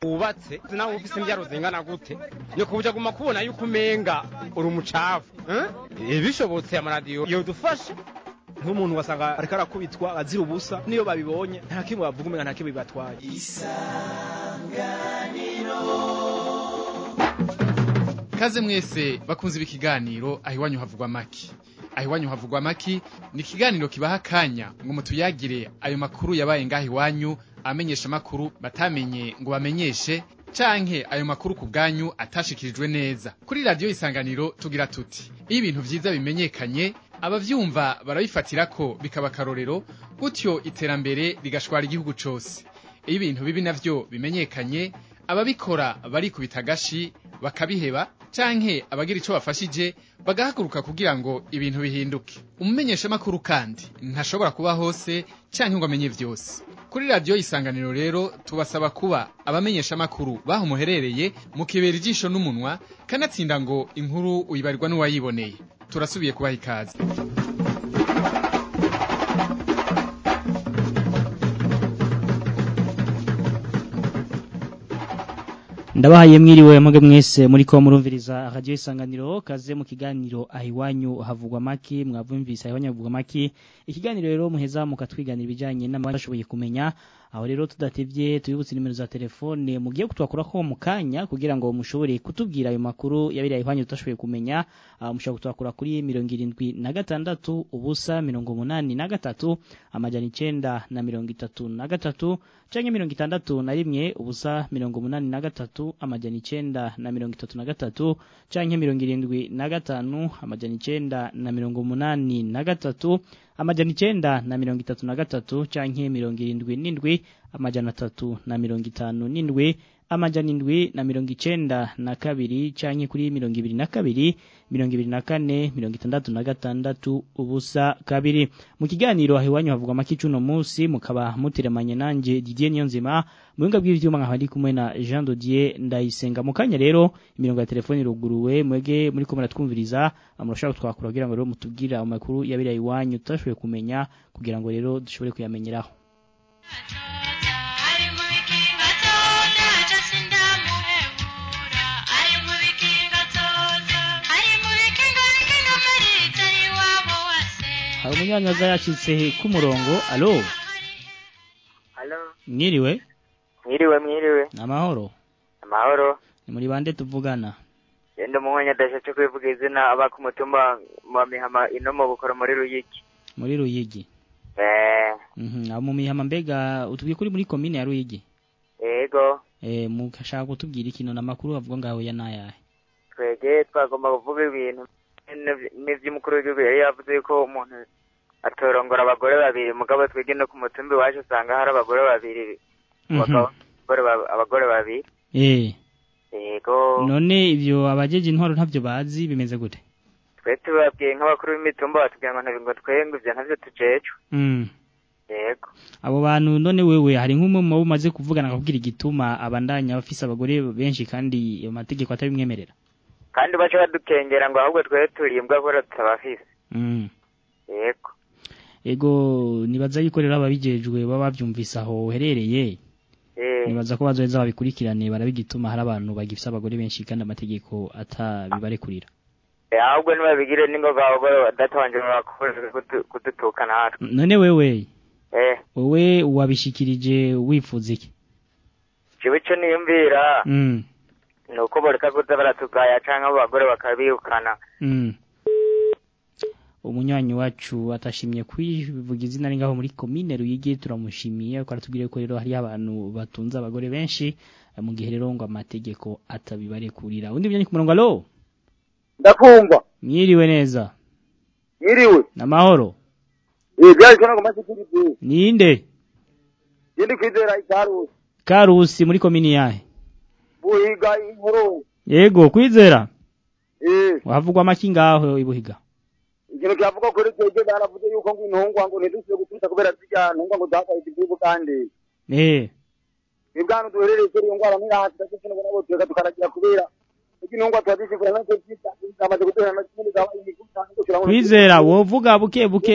wubatse nawe ufise imbyaro zingana gute nyoko buja guma kubona yuko umenga uri umucafu eh? bishobotse amaradiyo yodufasha nk'umuntu wasanga ariko arakubitwa azira ubusa niyo babibonye nta kimwe bavuga umenga nta kimwe bibatwaye Kaze mwese bakunze ibi kiganiro aho iwanyu havugwa maki. Aho iwanyu havugwa maki ni ikiganiro kibaha akanya ngo mutuyagire ayo makuru yabaye ngaho iwanyu amenyesha makuru batamenye ngo bamenyeshe canke ayo makuru ku bwanyu atashikirijwe neza. Kuri radio isanganiro tugira tuti iyo ibintu vyiza bimenyekanye abavyumva barabifatira ko bikaba karorero gutyo iterambere rigashwara igihugu cose. Iyo ibintu bibi navyo bimenyekanye ababikora barikubita agashi bakabiheba canke abagira ico bafashije bagahaguruka kugira ngo ibintu bihinduke umumenyeshamakuru kandi ntashobora kuba hose canke ngo amenye vyose kuri radiyo isanganiro rero tubasaba kuba abamenyeshamakuru baho muherereye mukibera ijisho n'umunwa kanatsinda ngo inkuru uyibarirwa n'uwayiboneye turasubiye kubaha ikaze ndabahaye mwiriwe mwebwe mwese muri ko murumviriza radio isanganiro kaze mu kiganiro ahiwanyu havugwa maki mwavumvise ahiwanyu havugwa maki ikiganiro rero muheza mukatwiganira ibijanye n'amashoboye kumenya aho rero tudatevye tubibutse nimero za telefone mugiye kutwakura ko mu kanya kugira ngo mushobore kutubwira ayo makuru yabiriye ahiwanyu tutashoboye kumenya uh, mushobora kutwakura kuri 76 ubusa 83 amajana 9 na 33 canke 61 ubusa 83 amajana 9 na 33 canke 75 amajana 9 na 83 amajana 9 na 33 canke 77 amajana 3 na 57 amajana indwi na mirongo icenda na kabiri canke kuri mirongo ibiri na kabiri mirongo ibiri na kane mirongo itandatu na gatandatu ubusa kabiri mu kiganiro aho iwanyu havugwa amaki cuno musi mukaba mutiremanye nanje Didier Niyonzima mu buhinga bw'ivyuma nkaba ndi kumwe na Jean Dodier ndayisenga mu kanya rero imirongo ya telefone iruguruwe mwege muri ko muratwumviriza murashaka kutwakura kugira ngo rero mutubwira amakuru yabiriye iwanyu tutashoboye kumenya kugira ngo rero dushobore kuyamenyeraho hari umunyanyaza yacitse ku murongo alo Halo, mwiriwe mwiriwe mwiriwe. amahoro Amahoro. ni muri bande tuvugana Yenda umuhanya dashatse kwivuga izina aba ku mutumba wa Mihama ino mu bukoro muri Ruyiki. muri ruyigi Eh, mhm abo mu mihama mbega utubwiye kuri muri komine ya ruyigi ego. eh mukashaka kutubwira ikintu namakuru avuga ngaho ya nayahe Twege twagomba kuvuga ibintu n'ivy'umukuru w'igihugu yari yavuze ko umuntu atorongora abagore babiri mugabo twege no ku mutumba iwacu usanga hari abagore babiri abagabo abagore ba- abagore babiri eh ego none ivyo abajeje intwaro ntavyo bazi bimeze gute twe tubabwiye nk'abakuru b'imitumba batubwira ngo ntabwo twenge ivyo ntavyo tujejwe mm yego abo bantu none wewe hari nk'umwe mu bo umaze kuvugana akakubwira igituma abandanya bafise abagore benshi kandi ayo mategeko atabimwemerera kandi baca badukengera ngo ahubwo twere turimbwa kubera tutabafise mm yego ego nibaza yuko rero ababijejwe baba bavyumvise aho uherereye eh nibaza ko bazoheza babikurikirane barabigituma hari abantu bagifise abagore benshi kandi amategeko atabibarekurira Eh, ahubwo ntibabigire n'ingoga abagore badatanje bakomeje kudu- kudutuka natwe none wewe eh wowe wabishikirije wifuza iki jewe ico niyumvira mm ni uko boreka kuza baratugaya canke abo bagore bakabirukana mm umunywanyi wacu atashimye kwivuga izina ari ngaho muri komine Ruyigi turamushimiye ko aratubwire ko rero hari abantu batunze abagore benshi eh, mu gihe rero ngo amategeko atabibarekurira undi mujanye ku murongo alo ndakumva mwiriwe neza yiriwe namahoro eh byari kana kumaze kuri ninde yindi kwizera ikarusi karusi muri komini yahe buhiga inkuru yego kwizera eh wavugwa maki ngaho ibuhiga ikintu cyavuga kuri twebwe baravuze yuko ngo intungwa ngo ntidusuye gutuza kubera zirya ntungwa ngo zakaye igihugu kandi eh ibwana duherereye kuri iyo ngwara n'irahasi ndetse n'ubona bose reka tukaragira kubera kuko intungwa tuba zishikura nacyo zita zamaze kuduhera na kimwe zaba imiguta kwizera wovuga buke buke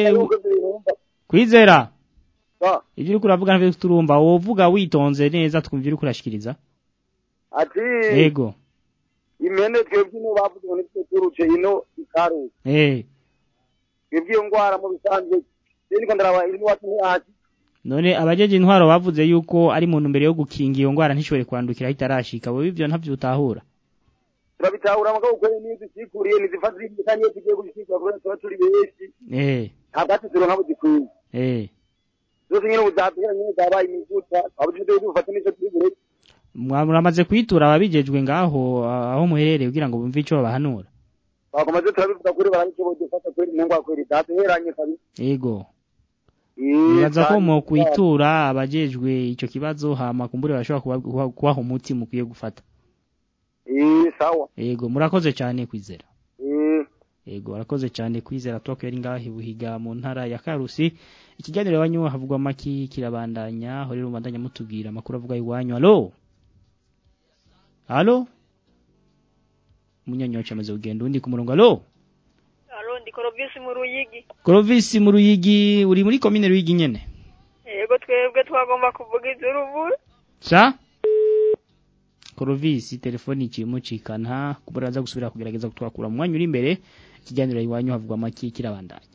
kwizera ibyo uriko uravuga ntavyo turumva wovuga witonze neza twumva uriko urashikiriza ati yego impene twebwe ino bavuze ngo nitwe turutse ino ikarusi eh twebwe iyo ngwara mu bisanzwe rero niko ndaraba ino wacu ntihazi none abajeje intwaro bavuze yuko ari mu ntumbero yo gukinga iyo ngwara ntishobore kwandukira itarashika bo ivyo ntavyo utahura turabitahura mugabo kwere niyo dushikuriye nizifata zindi kandi iyo tugiye kubishikura kubera tuba turi benshi eh ntabwo ati turonka budikwiye eh zose nyine uzaduhera nyine zabaye imiguta abo tujye dufate n'icyo turi bureke muramaze kwitura ababijejwe ngaho ah, aho muherereye kugira ngo bumve ico babahanura bakomaze turabivuga kuri barabishoboye dufata kweri ntengwa kweri daduheranye kabisa yego Eh, nibaza ko kandi- mu kwitura abajejwe ico kibazo hama kumbure bashobora kuba- kuba- kubaha umuti mukwiye gufata Eh, sawa yego murakoze cyane kwizera Eh, yego arakoze cyane kwizera toko yari ngaho ibuhiga mu ntara ya karusi ikiganiro iwanyu havugwa maki kirabandanya aho rero mubandanya mutubwira amakuru avuga iwanyu alo alo munyanya amaze kugenda undi ku murongo alo Alo, ndi Korobisi mu Ruyigi. Clovis mu Ruyigi uri muri komine Ruyigi nyene Yego twebwe twagomba kuvuga iz'urubura. sa Clovis telefoni ikimucikana kubura aza gusubira kugerageza kutwakura mu mwanya uri imbere ikiganiro iwanyu havugwa maki kirabandanya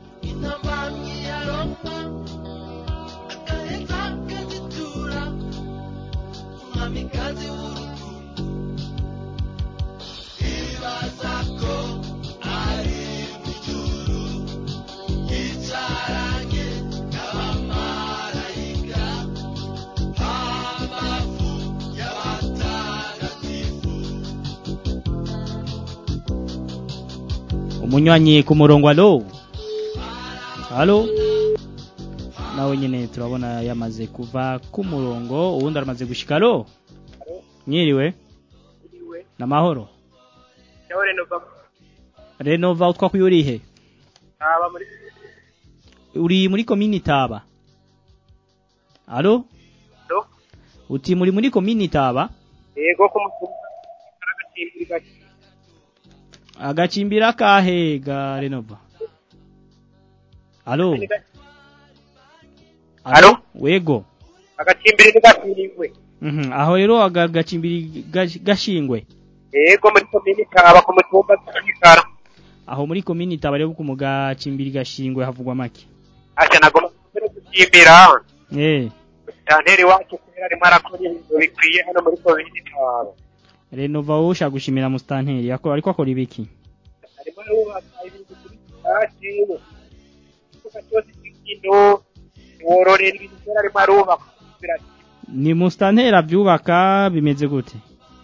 umunywanyi ku murongo alo alo nawe nyene turabona yamaze kuva ku murongo uwundi aramaze gushika alo mwiriwe namahoro Yawe Renova. renova utwa kuyurihe Aba muri uri muri komini taba alo Alo? uti muri muri komini taba yego ko mutumva aragacimbiri gake. agacimbira kahe ga renova alo Alo? wego Agacimbiri ntigashingwe. Mhm, aho rero aga gacimbiri gash- gashingwe Yego muri komini kaba ku mutumba z'ikara. aho muri komini taba rero ku mugacimbiri gashingwe havugwa make Asha nagomba kubera gucimbira. eh Danteri wacu kubera arimo arakora ibintu bikwiye hano muri komini kaba. renova wowe ushaka gushimira mustanteri yako ariko akora ibiki Arimo yubaka ibintu kuri sitasiyo. Ikibuga cyose cy'inkino. Wororera ibintu byose arimo arubaka. Birati. ni mustanteri abyubaka bimeze gute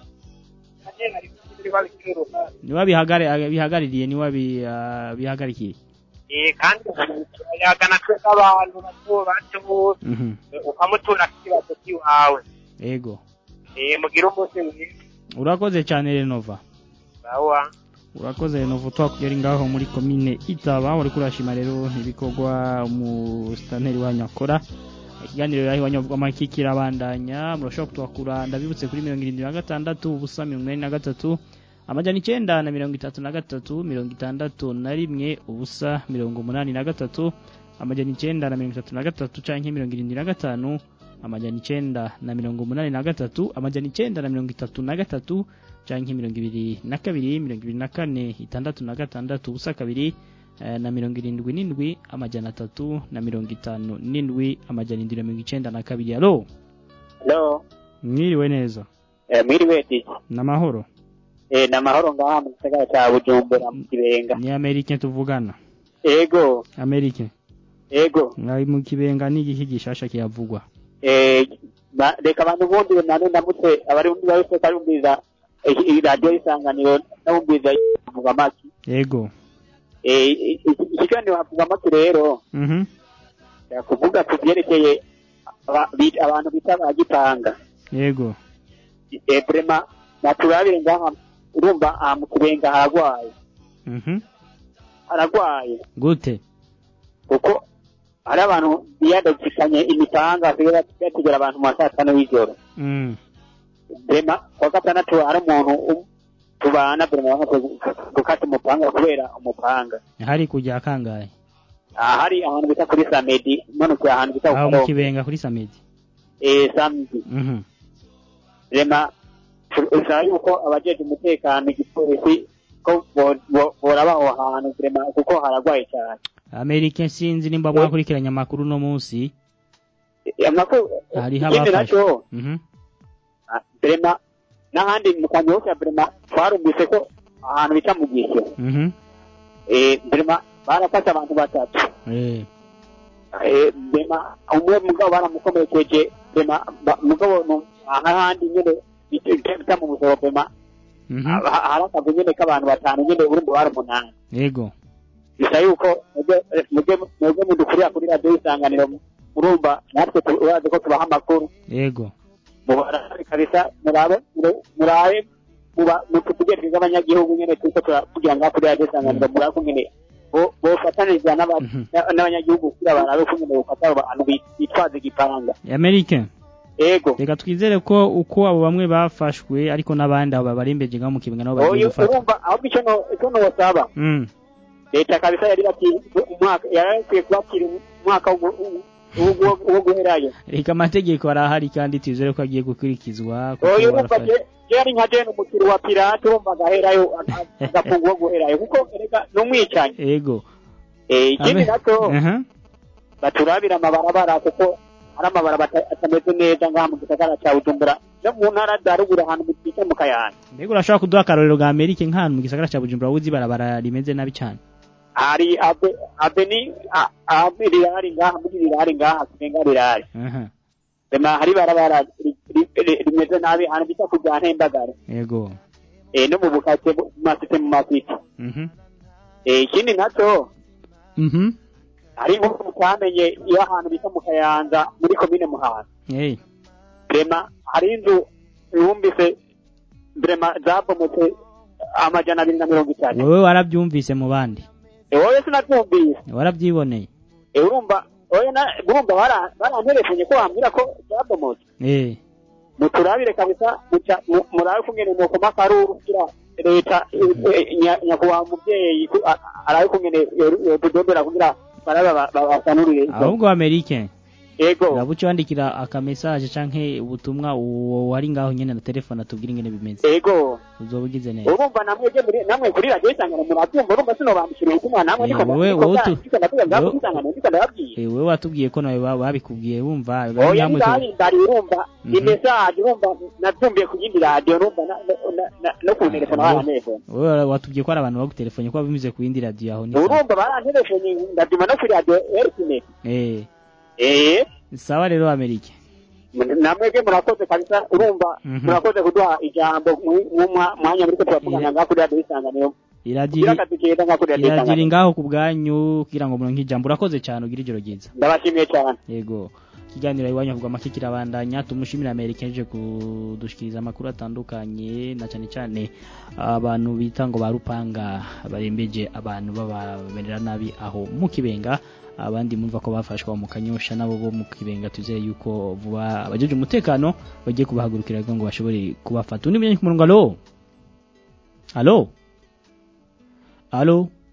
Danteri ari muri babikira uruhande. niba bihagare bihagaririye niba bi- ah, bihagarikiye Eh kandi yagana twese abantu bato bato Mhm, ukamutura ikibazo cy'iwawe. ego Eh mugire umunsi mwiza. urakoze cyane renova Sawa. urakoze renova twakugera ngaho muri komine itaba uri kurashima rero ibikorwa umusitanteri wanyu akora ikiganiro rero iwanyu avuga amaki kirabandanya murashobora kutwakura ndabibutse kuri mirongo irindwi na gatandatu ubusa mirongo inani na gatatu amajana icyenda na mirongo itatu na gatatu mirongo itandatu na rimwe ubusa mirongo umunani na gatatu amajana icyenda na mirongo itatu na gatatu canke mirongo irindwi na gatanu amajana icyenda na mirongo umunani na gatatu amajana icyenda na mirongo itatu na gatatu canke mirongo ibiri na kabiri mirongo ibiri na kane itandatu na gatandatu ubusa kabiri eh, na mirongo irindwi n'indwi amajana atatu na mirongo itanu n'indwi amajana indwi na mirongo icenda na kabiri alo Hello. mwiriwe neza Eh, mwiriwe di. n'amahoro Eh, na mahoro ngaha mu gisagara cya Bujumbura mu Kibenga. ni amerike tuvugana Ego, amerike ego. ngaho mu kibenga ni igiki gishasha kihavugwa Eh, ba- reka abantu bundi nane ndamutse abari bundi bose karumbiza iyi radio isanganiro ndabumbiza vuga maki. yego Eh, i- i- ikiganiro havuga maki rero mhm kuvuga ku byerekeye aba- bi- abantu bita abagitanga. yego Eh, prema naturabire ngaha urumva aha mu Kibenga haragwaye. mhm Haragwaye. gute kuko hari abantu biyadagikanye imipanga basigaye bategera abantu mu ma saa tanu y'ijoro mm rema kuwa gatandatu hari umuntu um- tubana burema bamaze gukata umupanga kubera umupanga hari kujya kangahe aha hari ahantu bita kuri samedi manukiye ahantu bita aho mu kukarongo kibenga kuri samedi eh samedi mhm rema bisaba yuko abajeje umutekano igipolisi ko bo- bo- boraba aho hantu vraiment kuko haragwaye cyane Amerika sinzi nimba mwakurikiranye amakuru no munsi amakuru hariho ikindi abafashwe nacyo Mhm. ah, vraiment n'ahandi mu kanyosha vraiment twarumvise ko ahantu bita mu gisyo Mhm. eh vraiment barafashe abantu batatu Eh. eh vraiment umwe mugabo baramukomerekeje vraiment ba- mugabo no ahandi nyene bita bita mu busoro vraiment Mhm. ha- hari akazi nyene k'abantu batanu nyene urumva bari umunani Yego. bisa yuko mwebwe- mwebwe mwebwe mudukurira kuri radiyo y'isanganiro murumva natwe tu- urazi ko tubaha amakuru Yego. mubarabe kabisa murabe mure- murabe muba mututegereze abanyagihugu nyene turiko turavugira ngaha kuri radiyo y'isanganiro murabe ko nyene bo- bofataniriza n'aba- n'a- n'abanyagihugu kugira barabe ko nyene bofata abo bantu bi- bitwaza igipanga Amerika. Yego. Reka twizere ko uko abo bamwe bafashwe ariko n'abandi abo babarembeje ngaho mu kibenga nabo bagiye oyo gufatwa. urumva ahubwo icyo no- icyo nobasaba Mm. leta kabisa yari bakiri umwaka yari ikwiye kubakira umwaka wo gu- wo- wo- wo guherayo Reka amategeko arahari kandi twizere ko agiye gukurikizwa kuko oyo urumva barafashwe. je je ari nka jene umukiri wa pirate urumva agaherayo agafunga wo guherayo kuko erega ni umwicanyi Yego. Eh, ikindi Ame- nacyo Aha. baturabira amabarabara kuko hari amabarabara ata- atameze neza ngaha mu gisagara cya bujumbura no mu ntara za ruguru ahantu bita mu kayanja Mbega urashobora kuduha akarorero ga Amerika nk'ahantu mu gisagara cya Bujumbura wuzi barabara rimeze nabi cyane. hari abe abeni a- abe rirari ngaha muri rirari ngaha kurenga rirari Aha. rema hari barabara ri- ri- ri- rimeze nabi ahantu bita kujya ntembagare Yego. eh no mu bukake mu masite mu masite Mhm. eh ikindi nacyo Mhm. hari nk'uko twamenye iyo ahantu bita mu kayanza muri komine muhanga Hey. rema hari inzu yumvise rema zabomotse amajana abiri na mirongo itanu Wowe warabyumvise mu bandi. wowe sinabyumvise Warabyiboneye. Eh, urumva oya na urumva bara- baranterefunye ko wambwira ko zabomotse Eh. muturabire kabisa muca- mu- murabe kungene mukoma akaruru kugira leta eh, eh, nya- nyakubahwa umuvyeyi ku- a- arabe kungene yotudombera kugira barabe ba- ba- basanurire Ahubwo Amerika. yego Uraba uca wandikira akamesaje canke ubutumwa uwo wari ngaho nyene na telefone atubwira ingene bimeze. yego Uzoba ugize neza. urumva namwe je muri namwe kuri radiyo isangano murabyumva urumva sinobambikira ubutumwa namwe Eh, niko wowe- niko wowe bwa- tu- niko ndavuga ngaho wowe- kuri isangano niko ndababwiye Eh, wewe watubwiye ko nawe ba- babikubwiye wumva oya namwe ndari ndari urumva Mhm. imesaje urumva natumbiye ku yindi radiyo urumva na- na- na- na- no ku telefone barantelefone wewe watubwiye ko ari abantu bagutelefone ko binyuze ku yindi radio aho ni sawa. urumva barantelefone ndaduma no kuri radiyo erisine Eh, eh sawa rero Amerika. namwebwe murakoze kabisa urumva Mhm. murakoze kuduha ijambo mu- mu mwa- mwanya muriko turavugana ngaho kuri radiyo isanganiro Iradi kugira akazi keza ngaho kuri radiyo iradiri isanganiro ngaho ku bwanyu kugira ngo muronke ijambo urakoze cyane ugira ijoro ryiza. ndabashimiye cyane Yego. Ikiganiro iwanyu avuga make kirabandanya tumushimira Amerika yaje kudushikiriza amakuru atandukanye na cyane cyane abantu bita ngo ba rupanga barembeje abantu babamerera nabi aho mu kibenga abandi mumva ko bafashwa mu kanyosha nabo bo mu kibenga tuzeye yuko vuba abajeje umutekano bagiye kubahagurukira ngo bashobore kubafata undi mwenye ku murongo alo alo alo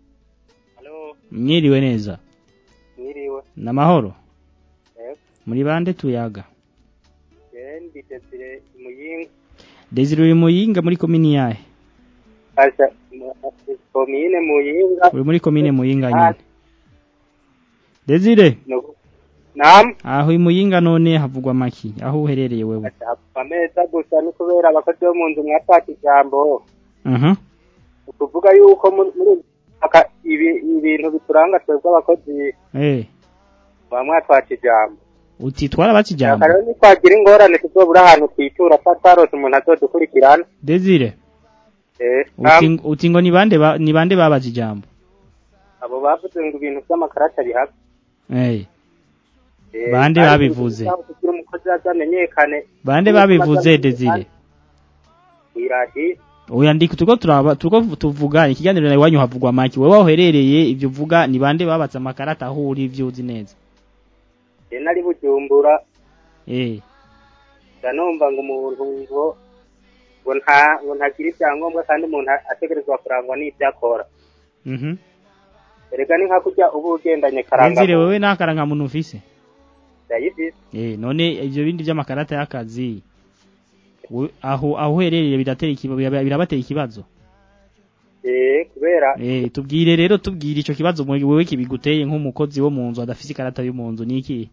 mwiriwe neza Mwiriwe. namahoro Yego. muri bande tuyaga Jendi Desire Muyinga. Desire uri muyinga muri komini yahe Asha komine Muyinga. uri muri komine muyinga nyine Desire No- Naam. aho i muyinga none havugwa maki aho uherereye wewe Ameza gusa ni kubera abakozi bo mu nzu mwataka ijambo. aha Ukuvuga yuko muri muri aka ibi ibintu bituranga twebwe abakozi eh ba mwatwaca ijambo. uti twarabatse ijambo Akarero nitwagira ingorane tuzobura ahantu twitura twatarose umuntu azodukurikirana. Desire Eh, uti naam. uti ngo ni bande ba- ni bande babaze ijambo abo bavuze ngo ibintu by'amakarata bihaka. eh Eh, Bande kandi babivuze? kugira umukozi azamenyekane. bande babivuze Desire Iradi. oya ndiko tuko turaba tuko tuvuga ikiganiro nawe iwanyu havugwa maki wewe uherereye ibyo uvuga ni bande babatse amakarata aho uri ibyo uzi neza Je nari bujumbura eh ndanumva ngo umuntu ngo ngo nta ngo ntagira ibyangombwa kandi umuntu ategerezwa kurangwa n'ibyo akora mhm erega ni nka kurya uba ugendanye karanga Desire wewe nakaranga muntu ufise ndayifise Eh, none ibyo bindi by'amakarata y'akazi We- aho aho uherereye biratera ikibazo birabatera ikibazo eh kubera eh tubwire rero tubwire ico kibazo mu- wewe kibiguteye nk'umukozi wo mu nzu adafise ikarata yo mu nzu niki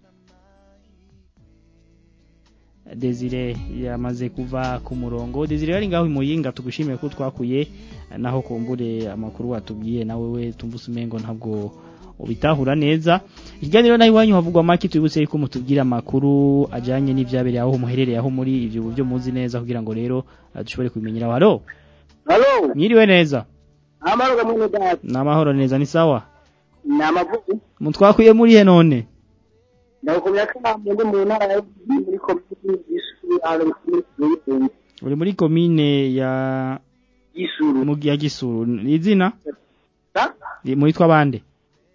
Desire yamaze kuva ku murongo Desire yari ngaho imuyinga tugushimiye ko twakuye naho kumbure amakuru watubwiye nawe we tumvuse umengo ntabwo ubitahura neza ikiganiro naho iwanyu havugwa make tubibutse ko mutubwira amakuru ajanye n'ivyabereye aho muherereye aho muri ivyo byo muzi neza kugira ngo rero eh, dushobore kubimenyera halo halo mwiriwe neza amahoro gamwe data namahoro neza ni sawa ni amavubi mutwakuye muri he none ndakomera ko ndi mu ntara ya muri komini y'isuru ahantu muri Kigali uri muri komine ya y'isuru mu ya Gisuru ni izina sa Ni- muitwa bande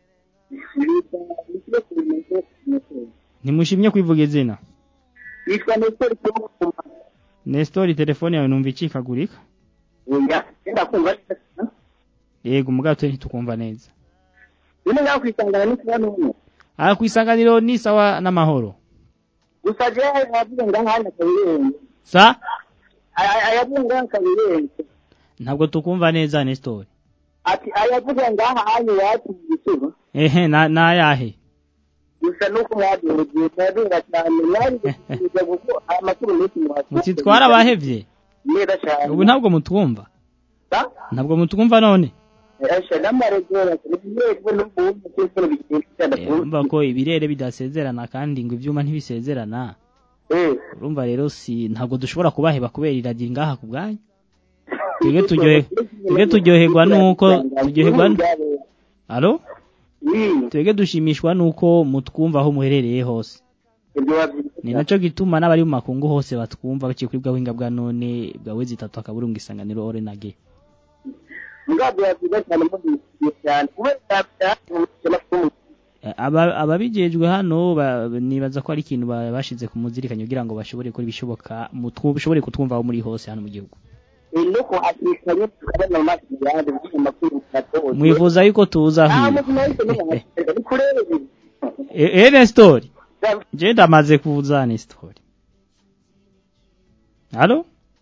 ntimushimye kwivuga izina yitwa Nestor Cyongoma Nestor telefone yawe numva icikagurika oya enda kumva yego mugato ntitukumva neza bino ngaho kwisangana n'ikibazo hano aha kwisanganiro ni sawa n'amahoro gusa je yavuze ngaho hano kabirenze sa ayavuze ngaho kabirenze ntabwo tukumva neza Nestor ati ayavuze ngaho hano iwacu mu gisuba ehe na nayahe gusa nuko mwaduhugiye mwadunga cyane mwari gusubiza kuko amakuru menshi mwafite mutitwara abahevye neza cyane ubu ntabwo mutwumva sa ntabwo mutwumva none Asha n'amaregera n'ibirego n'ubundi cyose bigenda Eh, urumva ko ibirere bidasezerana kandi ngo ivyuma ntibisezerana eh urumva rero si ntabwo dushobora kubaheba kubera iragira ngaha ku bwanyu twebwe turyohe twebwe turyoherwa nuko turyoherwa n- alo twebwe dushimishwa nuko mutwumva aho muherereye hose ni naco gituma n'abari mu makungu hose batwumva baciye kuri bwa buhinga bwa none bwa wezi itatu akaburungu isanganiro ore na ge mugabo yavuze cyane mugiye cyane kubera cyane Eh, aba- ababijejwe hano ba- nibaza ko ari ikintu ba- bashize ku muzirikanye kugira ngo bashobore gukora ibishoboka mutwu- bashobore kutwumva aho muri hose hano mu gihugu nuko hakikanye tukabona mu maso yanjye bigiye makuru gatoya mwifuza yuko tuza ah hiyo muzima yose n'umuhanga ni kurebe E- eh Nestor je ndamaze kuza Nestor Halo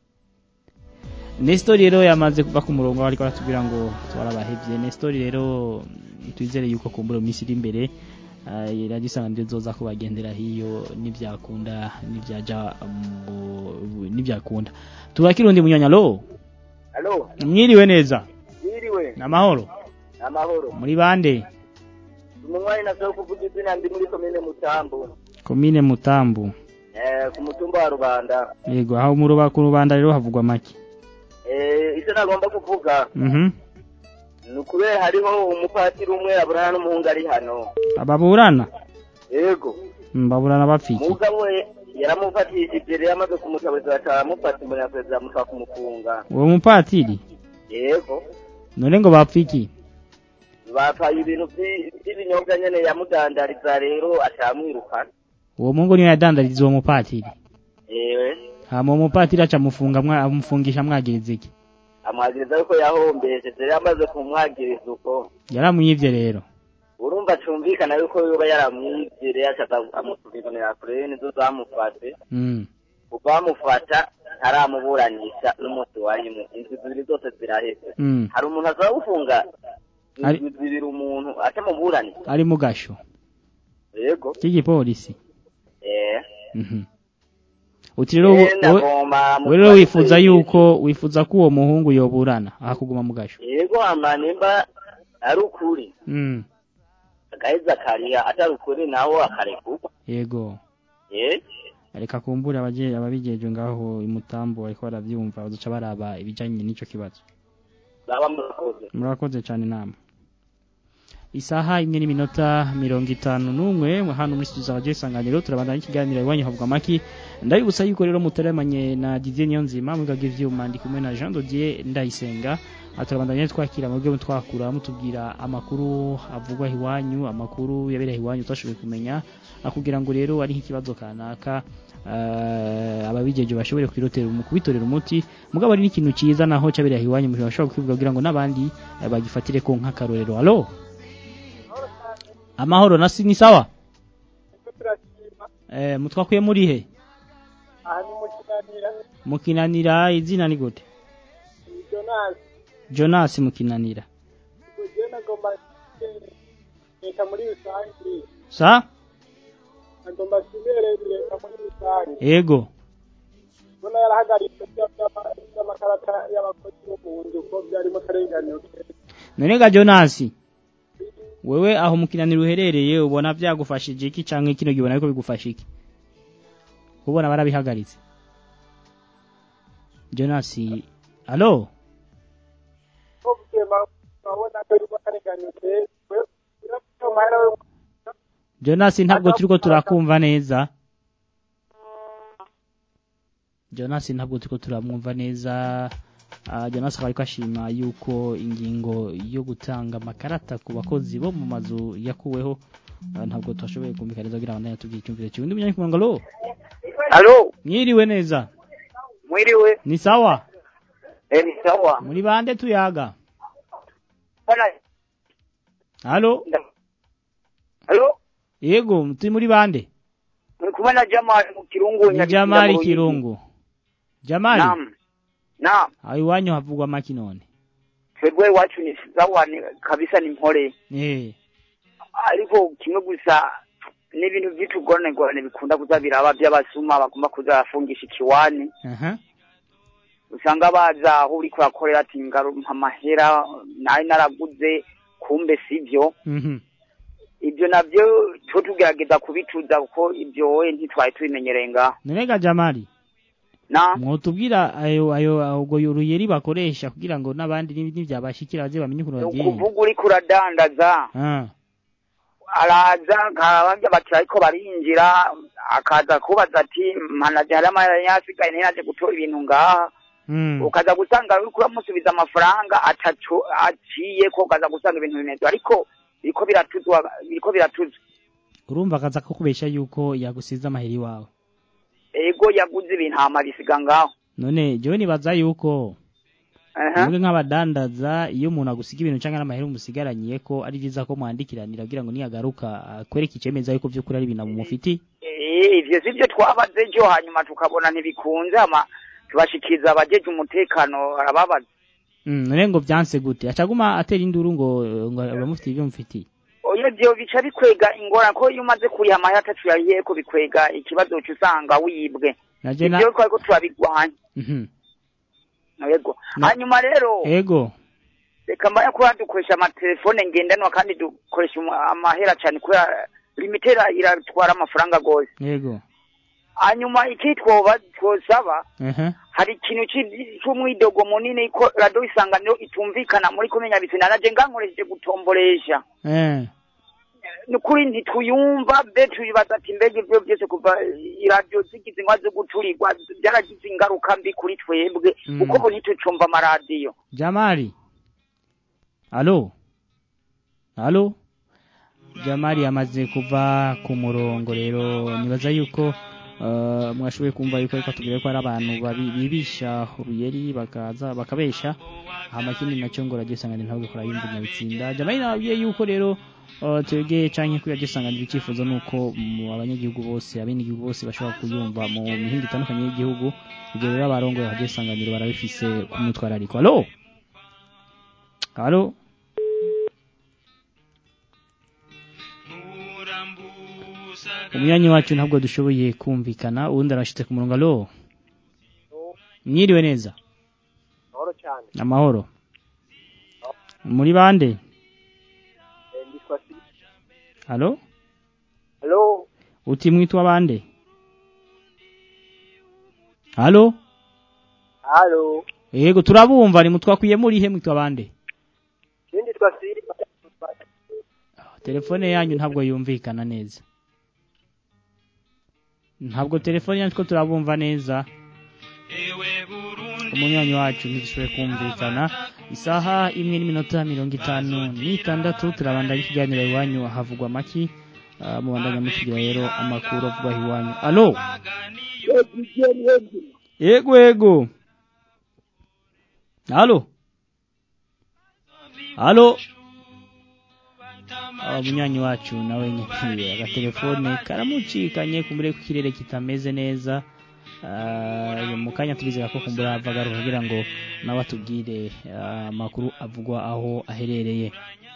Nestor rero yamaze kuva ku murongo ariko aratubwira ngo twarabahevye Nestor rero mm, twizere yuko kumbura mu minsi iri imbere uh, iragisanga nzoza kubagendera hiyo nivyakunda nivyaja mu- nivyakunda tubakirundi munyanya lo Halo, mwiriwe neza yiriwe, namahoro amahoro. muri bande Umunywanyi nasaba kuvuga izina ndi muri komine Mutambo, komine Mutambu eh ku mutumba wa Rubanda. yego aho mu ruba ku rubanda rero havugwa make Eh icyo nagomba kuvuga mhm ni ukubera hariho umupatiri umwe aburana n'umuhungu ari hano. ababurana Yego. Mm, baburana bapfiki Umugabo we yaramufatishije rero yamaze kumutabaza batamufata imbere ya perezida amushaka kumufunga. uwo mupatiri Yego. none ngo bapfiki Bapaye ibintu vyi- vy'ibinyobwa nyene yamudandariza rero atamwirukana. uwo mungu niwe yadandariza uwo mupatiri Ewe. hama uwo mupatiri aca amufunga mwa- amufungisha amwagiriza iki amwagiriza yuko yahombeje rero yamaze kumwagiriza uko yaramwivye rero urumva cumvikana yuko yoba yaramwivye rero acaza amusubiranira kure nizo zamufate mm. ubamufata ntaramuburanisha n'umunsi wa rimwe inzu zibiri zose ziraheze Mm. hari umuntu azaba gufunga Ari- inzu zibiri umuntu atamuburanira ari mu gasho yego k'igipolisi eh mhm uti rero Eh, wowe- ndagomba wowe rero wifuza yuko wifuza ko uwo muhungu yoburana aha kuguma mu gasho yego ama nimba ari ukuri mm. agaheza akariha atari ukuri naho akarekurwa yego eh reka kumbura abaje ababijejwe ngaho imutambo bariko baravyumva bazoca baraba ibijanye n'ico kibazo baba murakoze murakoze cyane nama isaha imwe n'iminota mirongo itanu n'umwe hano muri studio za radio isanganiro turabandanya ikiganiro iwanyu havuga amaki ndabibutsa yuko rero mutaremanye na Didier Niyonzima mwigaga ivyuma ndi kumwe na Jean Dodier Ndayisenga aha turabandanya twakira mu byo twakura mutubwira amakuru avugwa iwanyu amakuru yabereye iwanyu utashoboye kumenya akugira ngo rero ari nk'ikibazo kanaka uh, ababijeje bashobore kwirotera mu kubitorera umuti mugabo ari n'ikintu ciza naho cabereye iwanyu mu bashobora kukivuga kugira ngo nabandi uh, bagifatire ko nk'akarorero allo amahoro nasi ni sawa eh mutwakuye muri he aha ni mu kinanira mukinanira izina ni gute jonasi Jonas mukinanira ugiye nagomba leta muri rusange sa agomba simere leta muri rusange ego mbona yarahagaritse by'amakarata y'abakozi bo mu nzu ko byarimo akarenganyo none ga Jonas wewe aho mukinanira uherereye ubona byagufashije iki canke kino gibona ariko bigufasha iki ubona barabihagaritse Jonas allo ko bwema babona ko arimo akarenganyo we amahera we Jonas ntabwo turiko turakumva neza Jonas ntabwo turiko turamwumva neza uh, Jonas akaba ariko ashima yuko ingingo yo gutanga amakarata ku bakozi bo mu mazu yakuweho uh, ntabwo twashoboye kumvikaniza kugira ngo tubwire icyumviro cyiwe undi munyanyi kumanga lo Halo, mwiriwe neza mwiriwe. ni sawa Eh, ni sawa. muri bande tuyaga Bana, halo halo, yego turi muri bande muri kumwe na Jamal mu Kirungu ni Nyabisinda Jamali mu Ruyigi. Kirungu Jamali Naam. Naam. aho iwanyu havugwa maki none Twebwe iwacu ni sawa ni kabisa ni mpore. eh Ariko kimwe gusa ni ibintu by'utugorane gorane bikunda kuza biraba by'abasuma bagomba kuza bafungisha ikiwani. aha Usanga baza aho uri kurakorera ati ngarumpa amahera nari naraguze kumbe sivyo. mhm Ibyo nabyo twe tugerageza kubituza kuko ibyo we ntitwari tubimenyereye ngaho. none ga Jamali Na mwotubwira ayo ayo ubwo uruyeri bakoresha kugira ngo n'abandi n'ibyabashikira baze bamenye ukuntu bagiye ukuvuga uri kuradandaza ah araza nkababya bati ariko barinjira akaza kubaza ati manaje hari amahera yasigaye ntiyaje gutora ibintu ngaha mm. ukaza gusanga uri kuramusubiza amafaranga ataco aciye ko ukaza gusanga ibintu bimeze ariko biriko biratuzwa biriko biratuzwa urumva akaza ko kubesha yuko yagusize amaheri iwawe ego yaguze ibintu hama bisiga ngaho none jewe nibaza yuko Aha. mwebwe nk'abadandaza iyo umuntu agusiga ibintu cyangwa n'amahera umusigaraniye ko ari byiza ko mwandikiranira kugira ngo niyagaruka akwereke icemeza yuko by'ukuri ari ibintu mufiti Eh, ivyo sivyo twabaze ejo hanyuma tukabona ntibikunze hama tubashikiriza abajeje umutekano arababaza mm, none ngo byanse gute acaguma atera induru ngo ngo abamufitiye ibyo mufitiye oyo vyo bica bikwega ingorane ko iyo umaze kuriha amahera atatu yariyeko bikwega ikibazo uca usanga wibwe naje na ivyo twariko turabigwanya Mhm. yego Na- hanyuma rero ego reka mbaya kuba dukoresha amatelefone ngendanwa kandi dukoresha umu- amahera cane kubera limitera iratwara amafaranga gose ego hanyuma iki twoba twosaba aha hari ikintu ci- c'umwidogo munini ko radiyo isanganiro itumvikana muri komenya bisina naje ngankoresheje gutomboresha eh nukuri ntituyumva be tuyibaza ati mbega ivyo byose kuva iradiyo zigize ingwa zo guturirwa byaragize ingaruka mbi kuri twebwe Mm. kuko ubu ntitucumva amaradiyo Jamali Alo Alo Jamali yamaze kuva ku murongo rero nibaza yuko uh, mwashoboye kumva yuko ariko tubwire ko hari abantu babi- bibisha uruyeri bakaza bakabesha hama kindi nacyo ngo radio isanganiro ntabwo kora yumva nyabitsinda Jamali nabwiye yuko rero uh, twebwe canke kuri radio isanganiro icyifuzo nuko mu abanyagihugu bose abenegihugu bose bashobora kuyumva mu mihingo itandukanye y'igihugu ibyo rero abarongoye radio isanganiro barabifise ku mwitwarariko Alo Halo Umyanyi wacu ntabwo dushoboye kumvikana uwundi arashitse ku murongo alo Mwiriwe neza mahoro cyane amahoro muri bande nditwa si Halo halo uti mwitwa bande Halo halo Yego turabumva ni mutwakwiye muri he mwitwa bande ikindi twa si telefone yanyu ntabwo yumvikana neza ntabwo telefone yanyu ko turabumva neza umunywanyi wacu ntidushoboye kumvikana isaha imwe n'iminota mirongo itanu n'itandatu turabandanya ikiganiro iwanyu havugwa amaki Ah, mubandanya mutugira rero amakuru avugwa iwanyu alo yego yego alo alo Ah, umunywanyi wacu nawe nyine agatelefone karamucikanye kumure ko ikirere kitameze neza Ah, mu kanya turizera ko kumbura avagaruka kugira ngo nawe atubwire ah, amakuru avugwa aho aherereye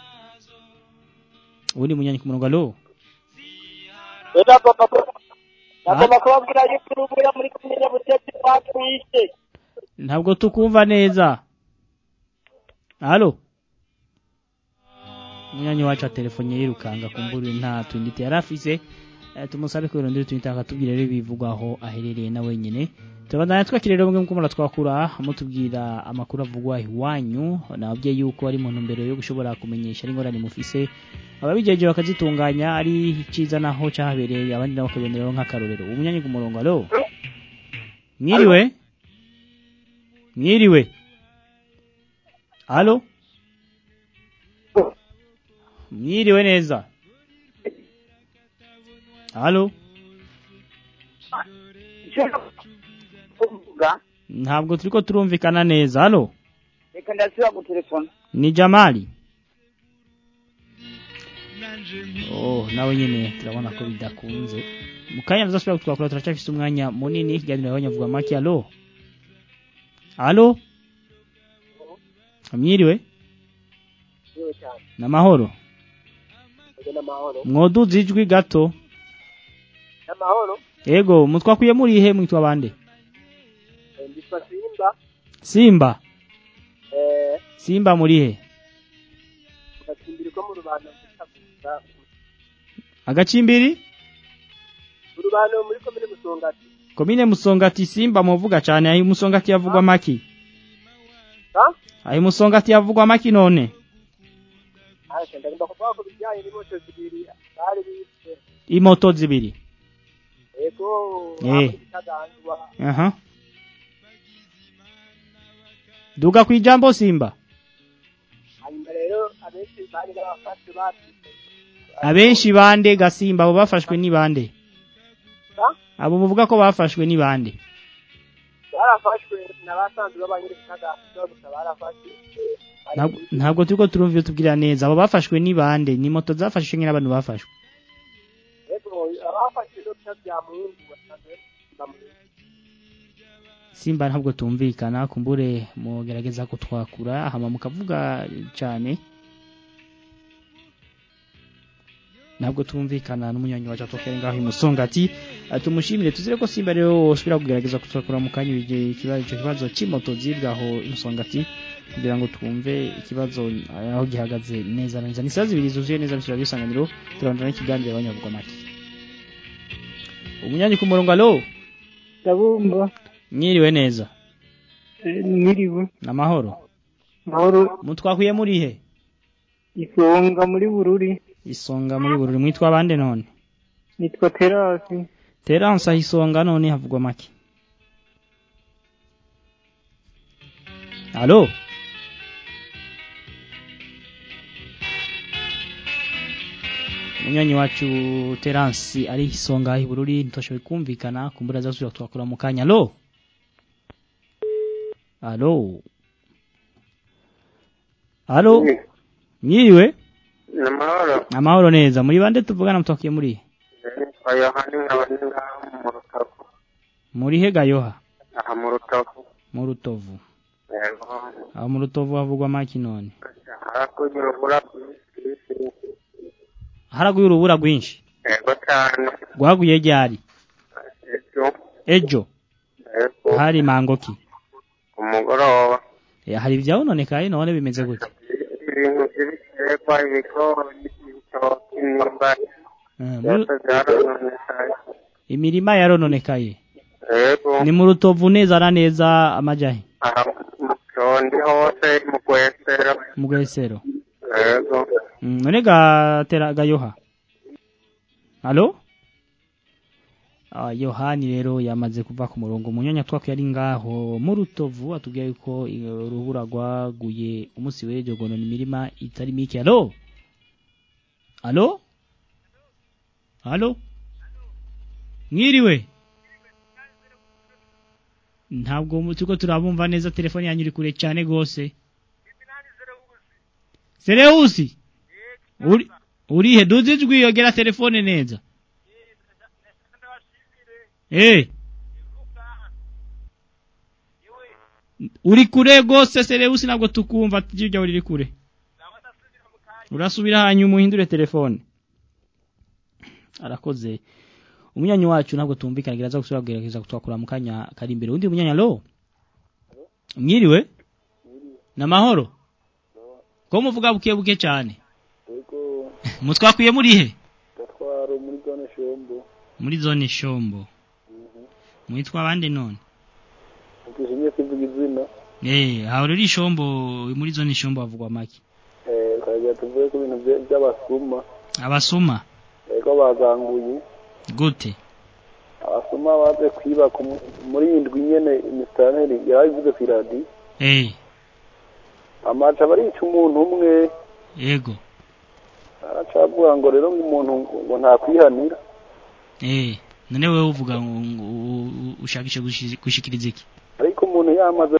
ubundi munyanyi ku murongo alo nagomba kubabwira yuko urubura muri komine butetsi batwishe ntabwo tukumva neza halo munyanyi wacu atelefone yirukanga kumbura nta twindite yari afise Eh, tumusabe ko irondera twindite akatubwira rero ibivugwa aho aherereye na wenyine turabandanya twakira rero mwe muko twakura mutubwira amakuru avugwa iwanyu nababwiye yuko ari mu ntumbero yo gushobora kumenyesha ari ingorane mufise ababijeje bakazitunganya ari iciza naho cyahabereye abandi nabo bakaboneraho nk'akarorero umunyanyi ku murongo alo mwiriwe mwiriwe alo mwiriwe neza alo ntabwo turiko turumvikana neza alo reka ndasubira gutelefona ni jamali oh nawe nyine turabona ko bidakunze mu kanya tuzasubira kutwakura turacyafise umwanya munini ikiganiro y'abanyavuga make alo alo mwiriwe yewe cyane n'amahoro ego n'amahoro mwoduza ijwi gato n'amahoro ego mutwakuye muri ihe mwitwa bande Eh, nditwa simba simba eh simba muri he gatsimbiri ko mu rubanda mutaguza agacimbiri mu rubanda muri komine musongati komine musongati simba muvuga cyane aho musongati yavugwa maki ha aho musongati yavugwa maki none Ase ndagomba kuvuga ko bijyanye n'imoto zibiri bari bise imoto zibiri ego Eh. bitagandwa aha duga ku ijambo simba hanyuma rero abenshi bari n'abafashe batise abenshi bande gasimba abo bafashwe ni bande ha abo muvuga ko bafashwe ni bande barafashwe n'abasanzwe b'abanyirikagandwa gusa barafashwe Ntabwo- ntabwo turiko turumva iyo tubwira neza abo bafashwe ni bande ni moto zafashwe nyine abantu bafashwe ego abafashwe no bya muhungu basanzwe bamuhungu simba ntabwo tumvikana kumbure mugerageza kutwakura hama mukavuga cyane ntabwo tumvikana n'umunywanyi wacu atokere ngaho imusongati Eh, tumushimire tuzire ko simba rero wosubira kugerageza kutwakura mu kanya ibige- ikibazo icyo kibazo cy'imoto zibwaho imusongati kugira ngo twumve ikibazo eh, aho gihagaze neza na neza ni saa zibiri zuzuye neza bishyura bisanganiro turandana n'ikiganiro abanyavuga make umunyanyi ku murongo alo ndabumva mwiriwe neza mwiriwe namahoro mahoro mutwakuye muri he isonga muri bururi isonga muri bururi mwitwa bande none nitwa terasi terance aho isonga none havugwa make alo munywanyi wacu terance ari isonga aho ibururi ntitwashoboye kumvikana kumbura zasubira twakura mu kanya alo alo alo mwiriwe namahoro amahoro neza muri bande tuvugana mutwakuye muri he? nitwa yohani nkaba ndi ngaha mu rutovu muri he gayoha aha mu rutovu mu rutovu yego aho mu rutovu havugwa make none harakurya urubura rwinshi haraguye urubura rwinshi yego cyane rwaguye ryari ejo ejo yego hari mangoki ku mugoroba Eh, hari ibyabononekaye none bimeze gute ibintu by'ibiterwa ibigori ibitoki imyumbati Eh, muri- byose byarononekaye imirima yarononekaye yego ni mu rutovu neza na neza amajahe aha mu cyondi hose mu gwesero mu gwesero yego Mm, none gatera gayoha halo Ah, yohani rero yamaze kuva ku murongo munyonya twakuye ari ngaho mu rutovu atubwiye yuko eh, urubura rwaguye umunsi w'ejo gonona imirima itari mike halo halo halo mwiriwe ntabwo mu- turiko turabumva neza telefone yanyu iri kure cyane gose Sereusi uri urihe duzi ijwi yogera telefone neza eh uri kure gose Sereusi ntabwo tukumva tujya uri kure urasubira hanyuma uhindure telefone arakoze umunyanyi wacu ntabwo tumvikana gereza gusubira kugerageza kutwakura mu kanya kari imbere undi munyanya lo mwiriwe namahoro ko muvuga buke buke cyane mutwakwiye muri he gatwaro muri zone shombo muri zone shombo mwitwa bande none ukishimye kuvuga izina eh hawo ruri shombo muri zone shombo havugwa make eh kagira tuvuye ku bintu bye- by'abasuma abasuma ego baganguye gute abasuma baje kwiba ku mu- muri indwi nyene imistaneri yarabivuze ku iradi eh amaca barica umuntu umwe yego aracavuga ngo rero ngo umuntu ngo nta kwihanira eh none wewe uvuga ngo ngo u- u- ushakishe gushi- gushikiriza iki ariko umuntu yamaze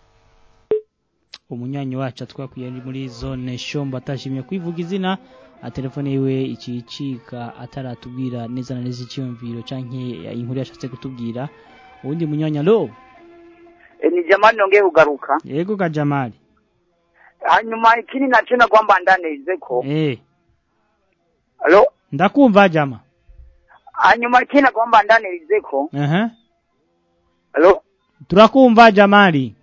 umunyanyi wacu atwakwiye ari muri zone shombo atashimye kwivuga izina a telefone yiwe ikicika ataratubwira neza na neza icyumviro canke inkuru yashatse kutubwira uwundi munyanya lo E, ni jamani nongeye kugaruka yego ga Jamali hanyuma ikindi naco nagomba ndaneze ko eh alo ndakumva jama hanyuma ikindi nagomba ndaneze ko aha alo turakumva Jamali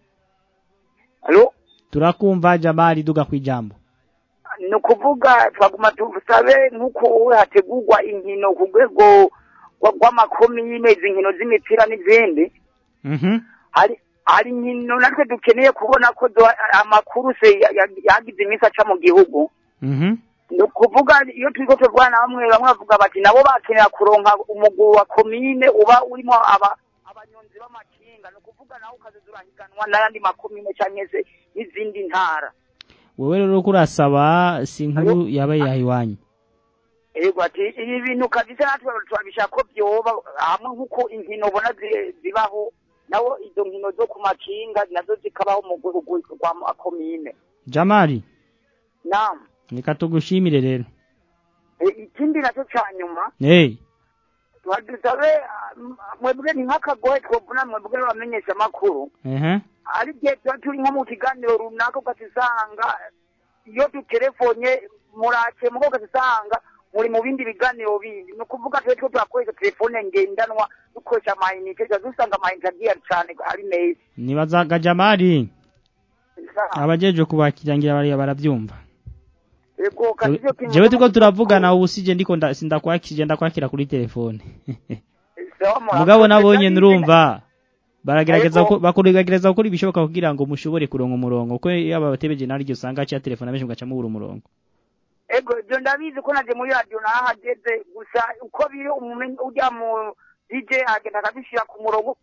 alo turakumva Jamali duga kwijambo ni ukuvuga twaguma tusabe nk'uko hategurwa inkino ku rwego rwa- rw'amakomine izi nkino z'imipira n'izindi mhm hari hari inkino natwe dukeneye kubona ko zo- amakuru se ya- ya- yagize iminsi aca mu gihugu mhm ni ukuvuga iyo turiko turwana bamwe bamwe bavuga bati nabo bakenera kuronka umuguru wa komine uba urimo aba abanyonzi b'amakinga ni ukuvuga nawe ukazoza urahiganwa n'ayandi makomine canke se n'izindi ntara wewe rero kurasaba si inkuru yaba yahiwanyu ego ati ibi bintu kabisa natwe turabishaka ko vyoba hamwe nk'uko inkino ubona zi- zibaho nawo izo nkino zo ku makinga nazo zikabaho mu gihugu rwa makomine Jamali nam reka tugushimire rero E, ikindi naco ca nyuma eh badusabe ah, m- mwebwe ni nk'akagohe twovuna mwebwe bamenyesha amakuru ehe ari igihe tuba turi nko mu kiganiro runaka ugasanga iyo duterefonye murake mugo ugasanga muri mu bindi biganiro bindi ni ukuvuga twe two turakoresha telefone ngendanwa dukoresha amayinite tuba dusanga amayinite agiye cyane ari meza nibazaga Jamali abajeje kubakirangira bariya barabyumva ego kandi ivyo kintu jewe turiko turavugana ubu sije ndiko nda- sindakwakije ndakwakira kuri telefone sawa murakoze. mugabo nabonye Kandi nurumva baragerageza Ariko- ko bakurigerageza gukora ibishoboka kugira ngo mushobore kuronka umurongo ko yaba batebeje nari ryo usanga aciya telefone abenshi mugaca mubura umurongo ego ibyo ndabizi ko naje muri radiyo nahageze gusa uko biri umumenyi ujya mu dj agenda akabishyira ku murongo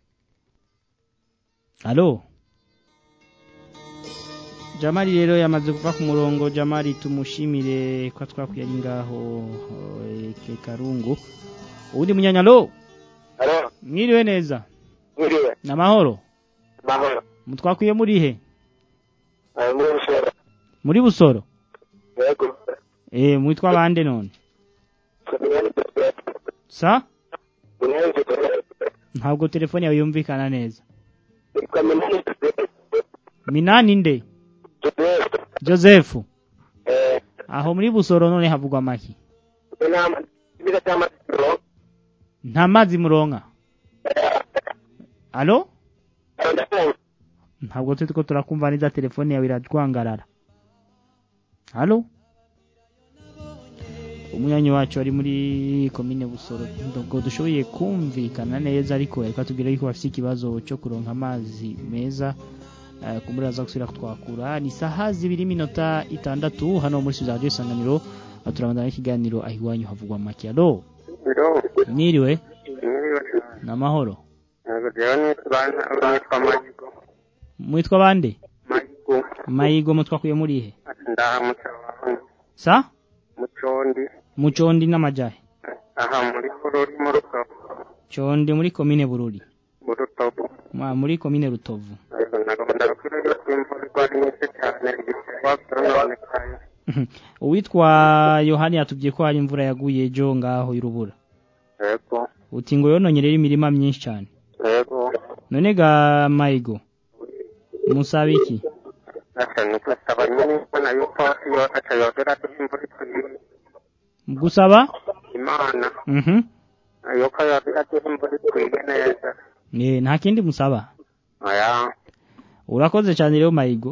Halo Jamali rero yamaze kuva ku murongo Jamali tumushimire ko twakwiye ari ngaho eh, ke karungu uwundi munyanya lo Halo, mwiriwe neza mwiriwe, namahoro mahoro. mutwakwiye muri he Eh, muri Busoro. muri busoro Yego. eh mwitwa bande none Kumenyana Joseph. sa Kumenyana Joseph. ntabwo telefone yawe yumvikana neza Kumenyana Joseph. minani nde Joseph. Joseph Eh, aho muri busoro none havugwa maki inama ibira cy'amatiro. nta mazi muronka alo ntabwo turi ko turakumva neza telefone yawe iratwangarara halo umunyanyi wacu ari muri komine busoro ntabwo dushoboye kumvikana neza ariko reka tubwire yuko bafite ikibazo cyo kuronka amazi meza eh, kumbura aza gusubira kutwakura ni saha zibiri minota itandatu hano muri studio radio isanganiro eh, turabandana n'ikiganiro aho iwanyu havugwa make alo Biro. mwiriwe Mwiriwe. n'amahoro Yego, jewe nitwa nitwa Mayigo. mwitwa bande Mayigo. mayigo mutwakuye muri he Ndahamutse wawe. sa Mucondi. mucondi n'amajahe Aha muri Korori mu Rutovu. condi muri komine bururi Mu Rutovu. Mwa- muri komine rutovu Yego, ndagomba ndabwira yuko imvura igwa ari nyinshi cyane igiterwa byononekaye. uwitwa yohani yatubwiye ko hari imvura yaguye ejo ngaho y'urubura Yego. uti ngo yononye rero imirima myinshi cyane Yego. none ga mayigo musaba iki asa ni gusaba nyine imana yuko iyo atayogera imvura ikwiye gusaba imana mhm yuko yogera imvura ikwiye neza eh nta kindi musaba oya urakoze cyane rero mayigo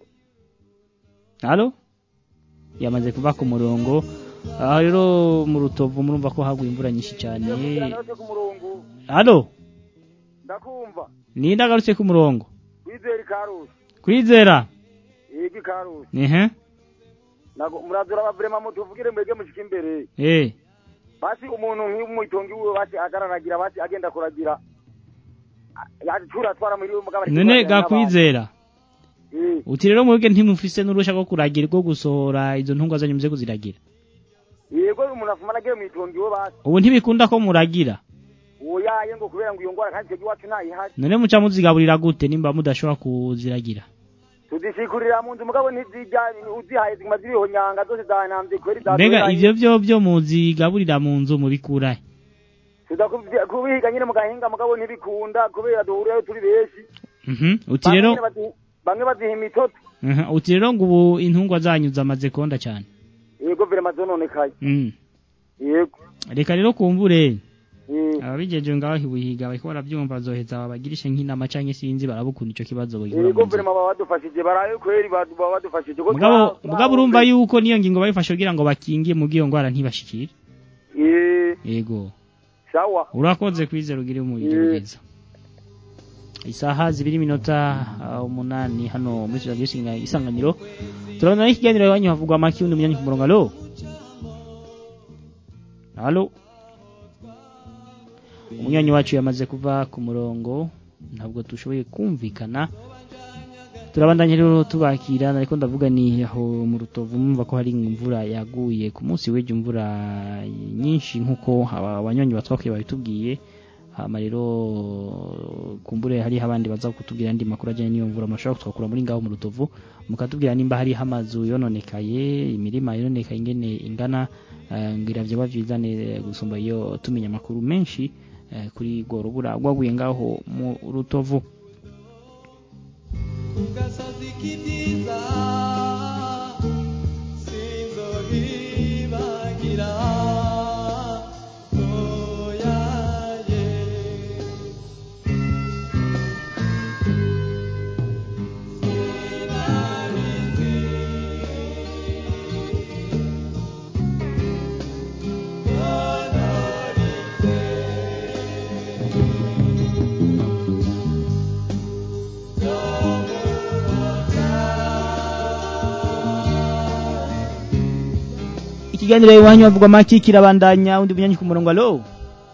halo yamaze kuva ku murongo aha rero mu rutovu murumva ko haguye imvura nyinshi cyane halo ndakumva ni ndagarutse ku murongo wizera ikarusi kwizera yego ikarusi ehe Nago- murazura abavurema mutuvugire mwege mushika imbere eh basi umuntu nk'umuitongi wiwe basi agararagira basi agenda kuragira yacura atwara muri we mugabo none gakwizera uti rero mwebwe ntimufise n'urusha rwo kuragira rwo gusohora izo ntungwa zanyu muze kuziragira yego umuntu afuma nagiye mwitongi we basi ubu ntibikunda ko muragira oyaye ngo kubera ngo iyo ngwara kandi twebwe iwacu ntayihari none muca muzigaburira gute nimba mudashobora kuziragira tuzishikurira mu nzu mugabo ntizijya uzihaye ziguma zibihonyanga zose zanambye kweri mbega ivyo vyo byo muzigaburira mu nzu mubikurahe tuza kubyi- kubihiga nyine mu gahinga mugabo ntibikunda kubera duhurirayo turi benshi Mhm, uti Bamwe rero nyene bazi- bamwe baziha imitoto Mhm, uti rero ngo ubu intungwa zanyu zamaze konda cyane yego virema zononekaye Mm. yego reka rero kumbure Mm. ababigeje ngaho hibuhiga bariko baravyumva bazoheza babagirishe nk'inama canke sinzi barabukunda ico kibazo bagihura yego mu nzu. virema baba badufashije baraye kweri badu- baba badufashije ko mugabo twa- mugabo urumva yuko niyo ngingo bayifashe kugira ngo bakingie mu giyo ngwara ntibashikire Eh, yego sawa urakoze kwizera ugire umubiri Mm. mwiza isaha zibiri minota uh, umunani hano muri radio Singa- isanganiro turabona n'ikiganiro iwanyu havugwa amaki undi munyanyi ku murongo alo alo umunyanyi wacu yamaze kuva ku murongo ntabwo dushoboye kumvikana turabandanya rero tubakira ariko ndavuga ni aho mu rutovu mumva ko hari imvura yaguye ku munsi w'ejo imvura nyinshi nk'uko aba- abanyonyi batwakwiye babitubwiye hama rero kumbure hariho abandi baza kutubwira andi makuru ajyanye n'iyo mvura mushobora kutwakura muri ngaho mu rutovu mukatubwira nimba hariho amazu yononekaye imirima yononekaye ingene ingana eh, ngira vyoba vyiza ne- gusumba iyo tumenya amakuru menshi eh, kuri rwo rubura rwaguye ngaho mu rutovu ikiganiro iwanyu havugwa maki kirabandanya undi munyanyi ku murongo alo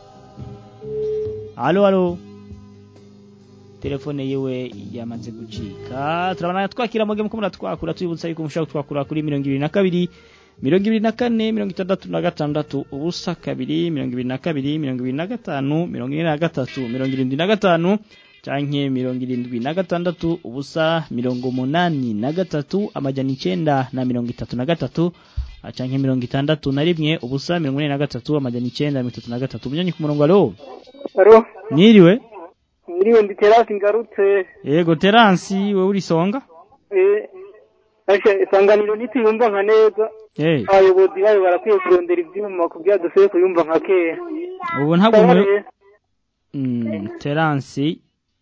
alo alo telefone yiwe yamaze gucika turabona twakira muge muko muratwakura tubibutsa yuko mushobora kutwakura kuri mirongo ibiri na kabiri mirongo ibiri na kane mirongo itandatu na gatandatu ubusa kabiri mirongo ibiri na kabiri mirongo ibiri na gatanu mirongo ine na gatatu mirongo irindwi na gatanu canke mirongo irindwi na gatandatu ubusa mirongo munani na gatatu amajana icenda na mirongo itatu na gatatu ah, canke mirongo itandatu na rimwe ubusa mirongo ine na gatatu amajana icenda mirongo itatu na gatatu munyanyi ku murongo alo aro mwiriwe mwiriwe ndi terasi ngarutse yego teransi wewe uri songa eh asha isanganiro ntituyumva nka neza Eh. abayobozi bayo barakwiye kurondera ivyuma kugira dusubire kuyumva nka kera ubu ntabwo Sawa mwe rero. Mm, teransi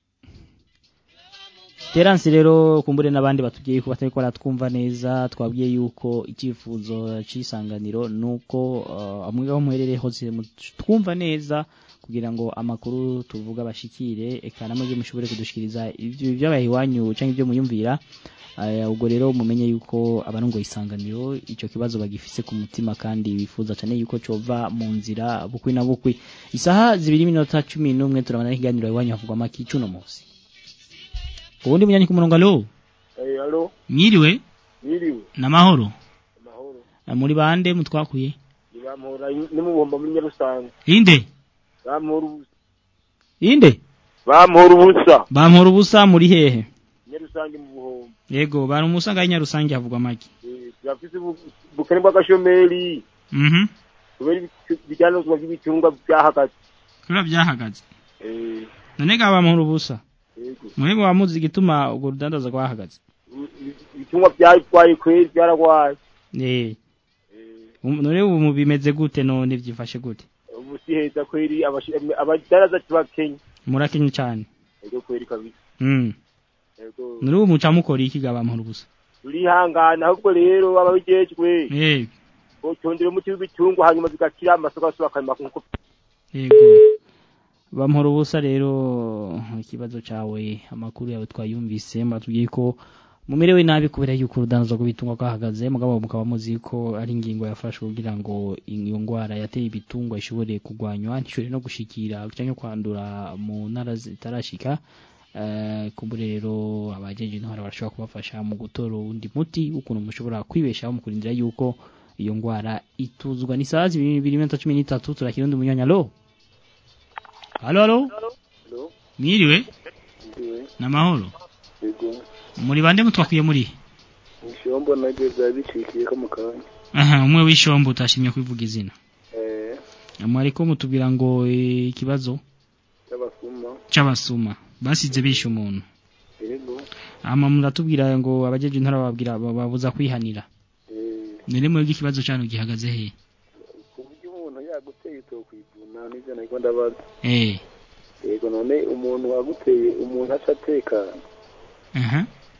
teransi rero kumbure n'abandi batubwiye ko batari baratwumva neza twabwiye yuko icyifuzo cy'isanganiro nuko uh, amwe aho muherereye hose mu- twumva neza kugira ngo amakuru tuvuga bashikire eka namwe byo mushobore kudushikiriza ibyo byabaye iwanyu cyangwa ibyo muyumvira Eh, ubwo rero mumenye yuko abarongoye isanganiro icyo kibazo bagifise ku mutima kandi bifuza cyane yuko cova mu nzira bukwi na bukwi isaha zibiri minota cumi n'umwe turabona ikiganiro iwanyu havugwa amaki cuno munsi ubundi munyanyi ku murongo alo Eh, alo, mwiriwe yiriwe, n'amahoro amahoro. Eh, muri bande mutwakuye Nibamuhora nimuhomba muri Nyarusange. inde Bamuhora ubusa. inde Bamuhora ubusa. bampora ubusa muri hehe Nyarusange mu buhombo. yego bari umusanga y'inyarusange havugwa amaki Eh, turafise ubu- ubukene bw'agashomeri. mhm Kubera ibicu- ibicuruzwa by'ibicungwa byahagaze. kura byahagaze Eh, none ga bampora ubusa mwebwe wamuzi igituma urwo rudandaza rwahagaze ibitungwa byarwaye kweri byaragwaye eh Um- none ubu mu bimeze gute none byifashe gute ubu si heza kweri abashi- abadaraza tubakenya murakenye cyane ego kweri kabisa mm ego none ubu muca mukora iki gabamura ubusa turihangana ahubwo rero ababijejwe eh botondera umuti w'ibitungwa hanyuma zigakira amasoko asubira akarima nkuko yego bamuhora ubusa rero ikibazo cawe amakuru yawe twayumvise mbatubwiye ko mumerewe nabi kubera yuko urudandazo rw'ibitungwa kahagaze mugabo mukaba muzi ko ari ingingo yafashwe kugira ngo iyo ngwara yateye ibitungwa ishobore kugwanywa ntishobore no gushikira cyangwa kwandura mu ntara zitarashika Eh, kumbure rero abajeje intwara barashobora kubafasha mu gutora uwundi muti ukuntu mushobora kwibeshaho mu kurindira yuko iyo ngwara ituzwa ni saa zibiri n'iminota cumi n'itatu turakira undi munyanya lo halo halo mwiriwe namahoro yego muri bande mutwakwiye muri ishombo naryo byari bicikiye ko mu kanya aha umwe w'ishombo utashimye kwivuga izina eh mwariko mutubwira ngo eh, ikibazo cy'abasuma c'abasuma basize bishe umuntu yego ama muratubwira ngo abajeje intara bababwira babuza kwihanira eh none mwebwe ikibazo cyane gihagaze he ku buryo umuntu yaguteye utokwivuna n'ibyo nariko ndabaza eh yego none umuntu waguteye umuntu aca atekana aha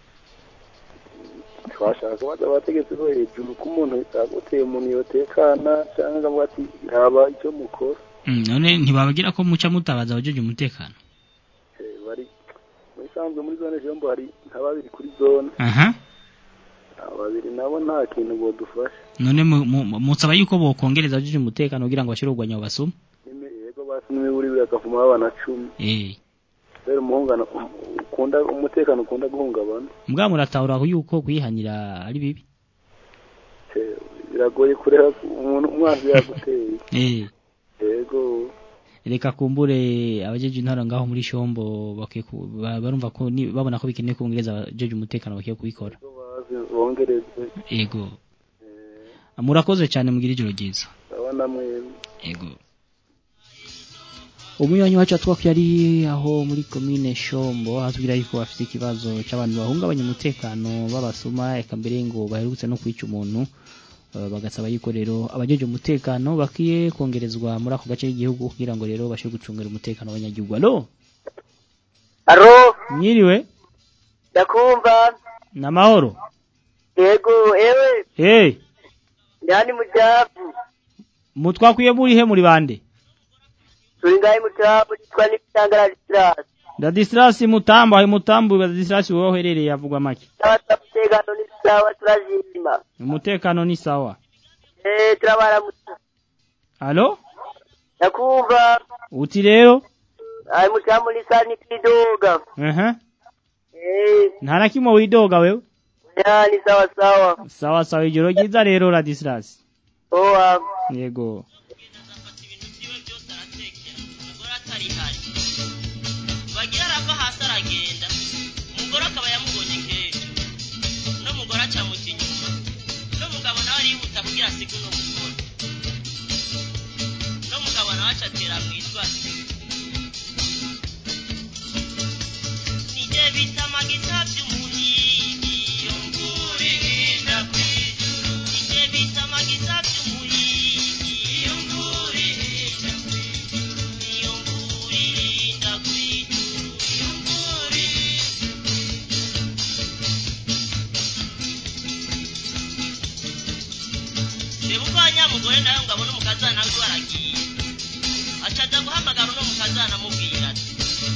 twashaka kubaza abategetsi bo hejuru ko umuntu yaguteye umuntu yotekana cyangwa akavuga ati haba icyo mukora Mm, none ntibabagira ko muca mutabaza abajeje umutekano Eh, bari muri sanzwe muri zone jombo hari nka babiri kuri zone aha abo babiri nabo nta kintu bodufasha none mu- mu- musaba yuko bokongereza abajeje umutekano kugira ngo bashire urwanya abo basuma Nime- yego basi n'imiburi bigakavuma abana cumi eh rero umuhungano ukunda umutekano ukunda guhungabana mbwa muratahura yuko kwihanira ari bibi Eh, biragoye kureba umuntu umwanzi yaguteye eh yego reka kumbure abajeje intara ngaho muri shombo bakwiye ku- ba- barumva ko ni- babona ko bikeneye kongereza abajeje umutekano bakwiye kubikora bazi bongereze ego murakoze cyane mugira ijoro ryiza ndabona mwemwe ego umunywanyi wacu atwakwiye ari aho muri komine shombo atubwira yuko bafite ikibazo cy'abantu bahungabanya umutekano babasuma eka mbere ngo baherutse no kwica umuntu Eh, bagasaba yuko rero abajeje umutekano bakwiye kongerezwa muri ako gace k'igihugu kugira ngo rero bashobore gucungira umutekano w'abanyagihugu alo aro mwiriwe ndakumva namahoro yego ewe hey ndani mu cyavu mutwakwiye muri he muri bande turi ngahe mu cyavu nitwa n'ibitangara disirasi Ladislas Mutambo ayo Mutambo Ladislas wowe uherereye avugwa make n'abasaba umutekano ni sawa turajima umutekano ni sawa eh turabaramutsa alo ndakumva uti rero ari mu cyavu ni sa n'ikidoga aha eh nta na kimwe widoga wewe ya ni sawa sawa sawa sawa ijoro ryiza rero Ladislas owa yego bagira arava hasi aragenda umugore akaba yamubonye kenshi n'umugore acamuca inyuma n'umugabo nawe arihuta kugira asige uno mugore n'umugabo nawe acatera mu itwasi nije bita amagita by'umuhigi iyo nguri hinda kw'ijuru nije bita amagita by'umuhigi iyo nguri hinda kw'ijuru iyo nguri hinda kw'ijuru iyo nguri reba uko nyamugore nawe ngo abone umukazana we baragiye acaja guhamagara uno mukazana amubwira ati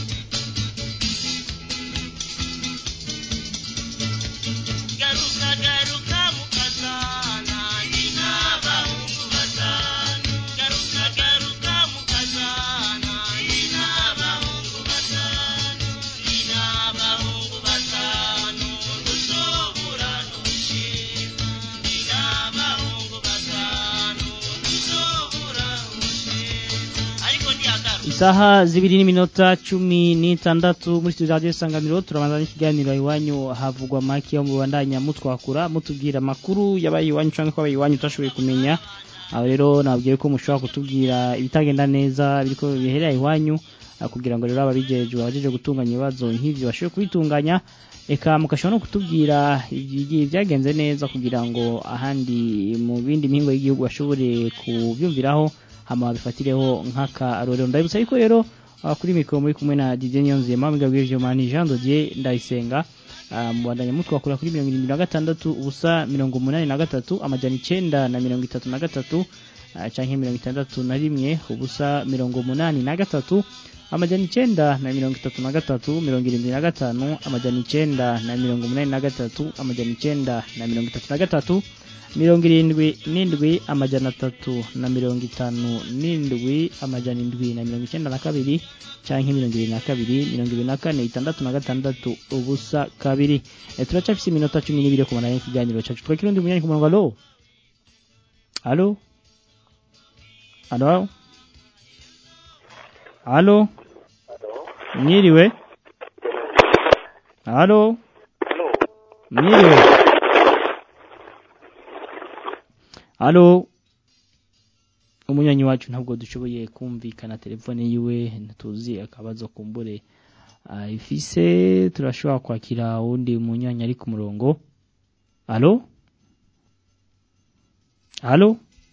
garuka garuka mukazana ndi n'abahungu batanu garuka garuka mukazana ndi n'abahungu batanu ndi n'abahungu batanu dushobora n'ushima ndi n'abahungu batanu dushobora n'ushima ariko ntiyagaruka isaha zibiri n'iminota cumi n'itandatu muri studio radio isanganiro turabanza n'ikiganiro iwanyu havugwa make yo mubandanya mutwakura mutubwira amakuru yabaye iwanyu cyangwa ko abaye iwanyu utashoboye kumenya aho rero nabwiye ko mushobora kutubwira ibitagenda neza biriko biherera iwanyu ah, kugira ngo rero ababijejwe abajeje gutunganya ibibazo nk'ivyo bashobore kubitunganya eka mugashobora no kutubwira igihe byagenze neza kugira ngo ahandi mu bindi mihingo y'igihugu bashobore kubyumviraho hama bifatireho nk'akarorero ndabibutsa yuko rero ah, kuri mikoro muri kumwe na Didier Nyonzima mugabwe Jomani Jean Dodier Ndayisenga ah, mubandanya mutwakura kuri mirongo irindwi na gatandatu ubusa mirongo umunani na gatatu amajana icenda na mirongo itatu na gatatu ah, canke mirongo itandatu na rimwe ubusa mirongo umunani na gatatu amajana icenda na mirongo itatu na gatatu mirongo irindwi na gatanu amajana icenda na mirongo umunani na gatatu amajana icenda na mirongo itatu na gatatu mirongo irindwi n'indwi amajana atatu na mirongo itanu n'indwi amajana indwi na mirongo icenda na kabiri canke mirongo ibiri na kabiri mirongo ibiri na kane itandatu na gatandatu ubusa kabiri e, turacafise iminota cumi n'ibiri yo kumara ikiganiro cacu twakira undi munyanyi ku murongo alo alo alo alo mwiriwe alo mwiriwe alo umunyanyi wacu ntabwo dushoboye kumvikana telefone yiwe ntituzi akabazo kumbure ah, ifise turashobora kwakira uwundi munyanyi ari ku murongo alo alo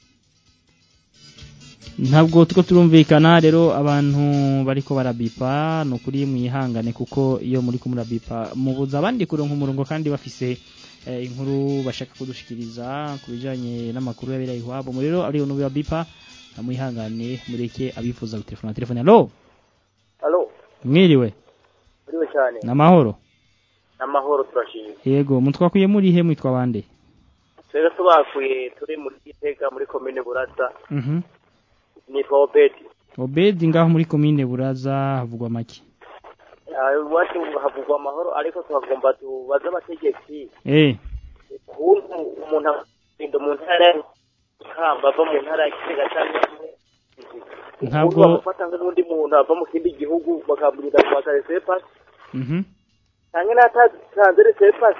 ntabwo tuko turumvikana rero abantu bariko barabipa ni ukuri mwihangane kuko iyo muri ko murabipa mubuza abandi kuronka umurongo kandi bafise eh, inkuru bashaka kudushikiriza ku bijanye n'amakuru yabera iwabo mu rero ari unubi bipa mwihangane mureke abifuza gutelefona telefone alo Halo, mwiriwe muriwe cyane. namahoro Namahoro turashimye. yego mutwakuye muri he mwitwa bande Twebwe tubakuye turi muri Gitega muri komine Buraza. mhm Nitwa Obedi. obedi ngaho muri komine buraza havugwa make Ah, Iwacu havugwa amahoro ariko tuhagomba tubaze abategetsi eh ukuntu umuntu agenda mu ntara ya Kamba ava mu ntara ya Gitega cyangwa Ntabwo- bamufata nk'undi muntu ava mu kindi gihugu bakamubwira ngo bakare sepasi mhm cyangwa n'atatanze sepasi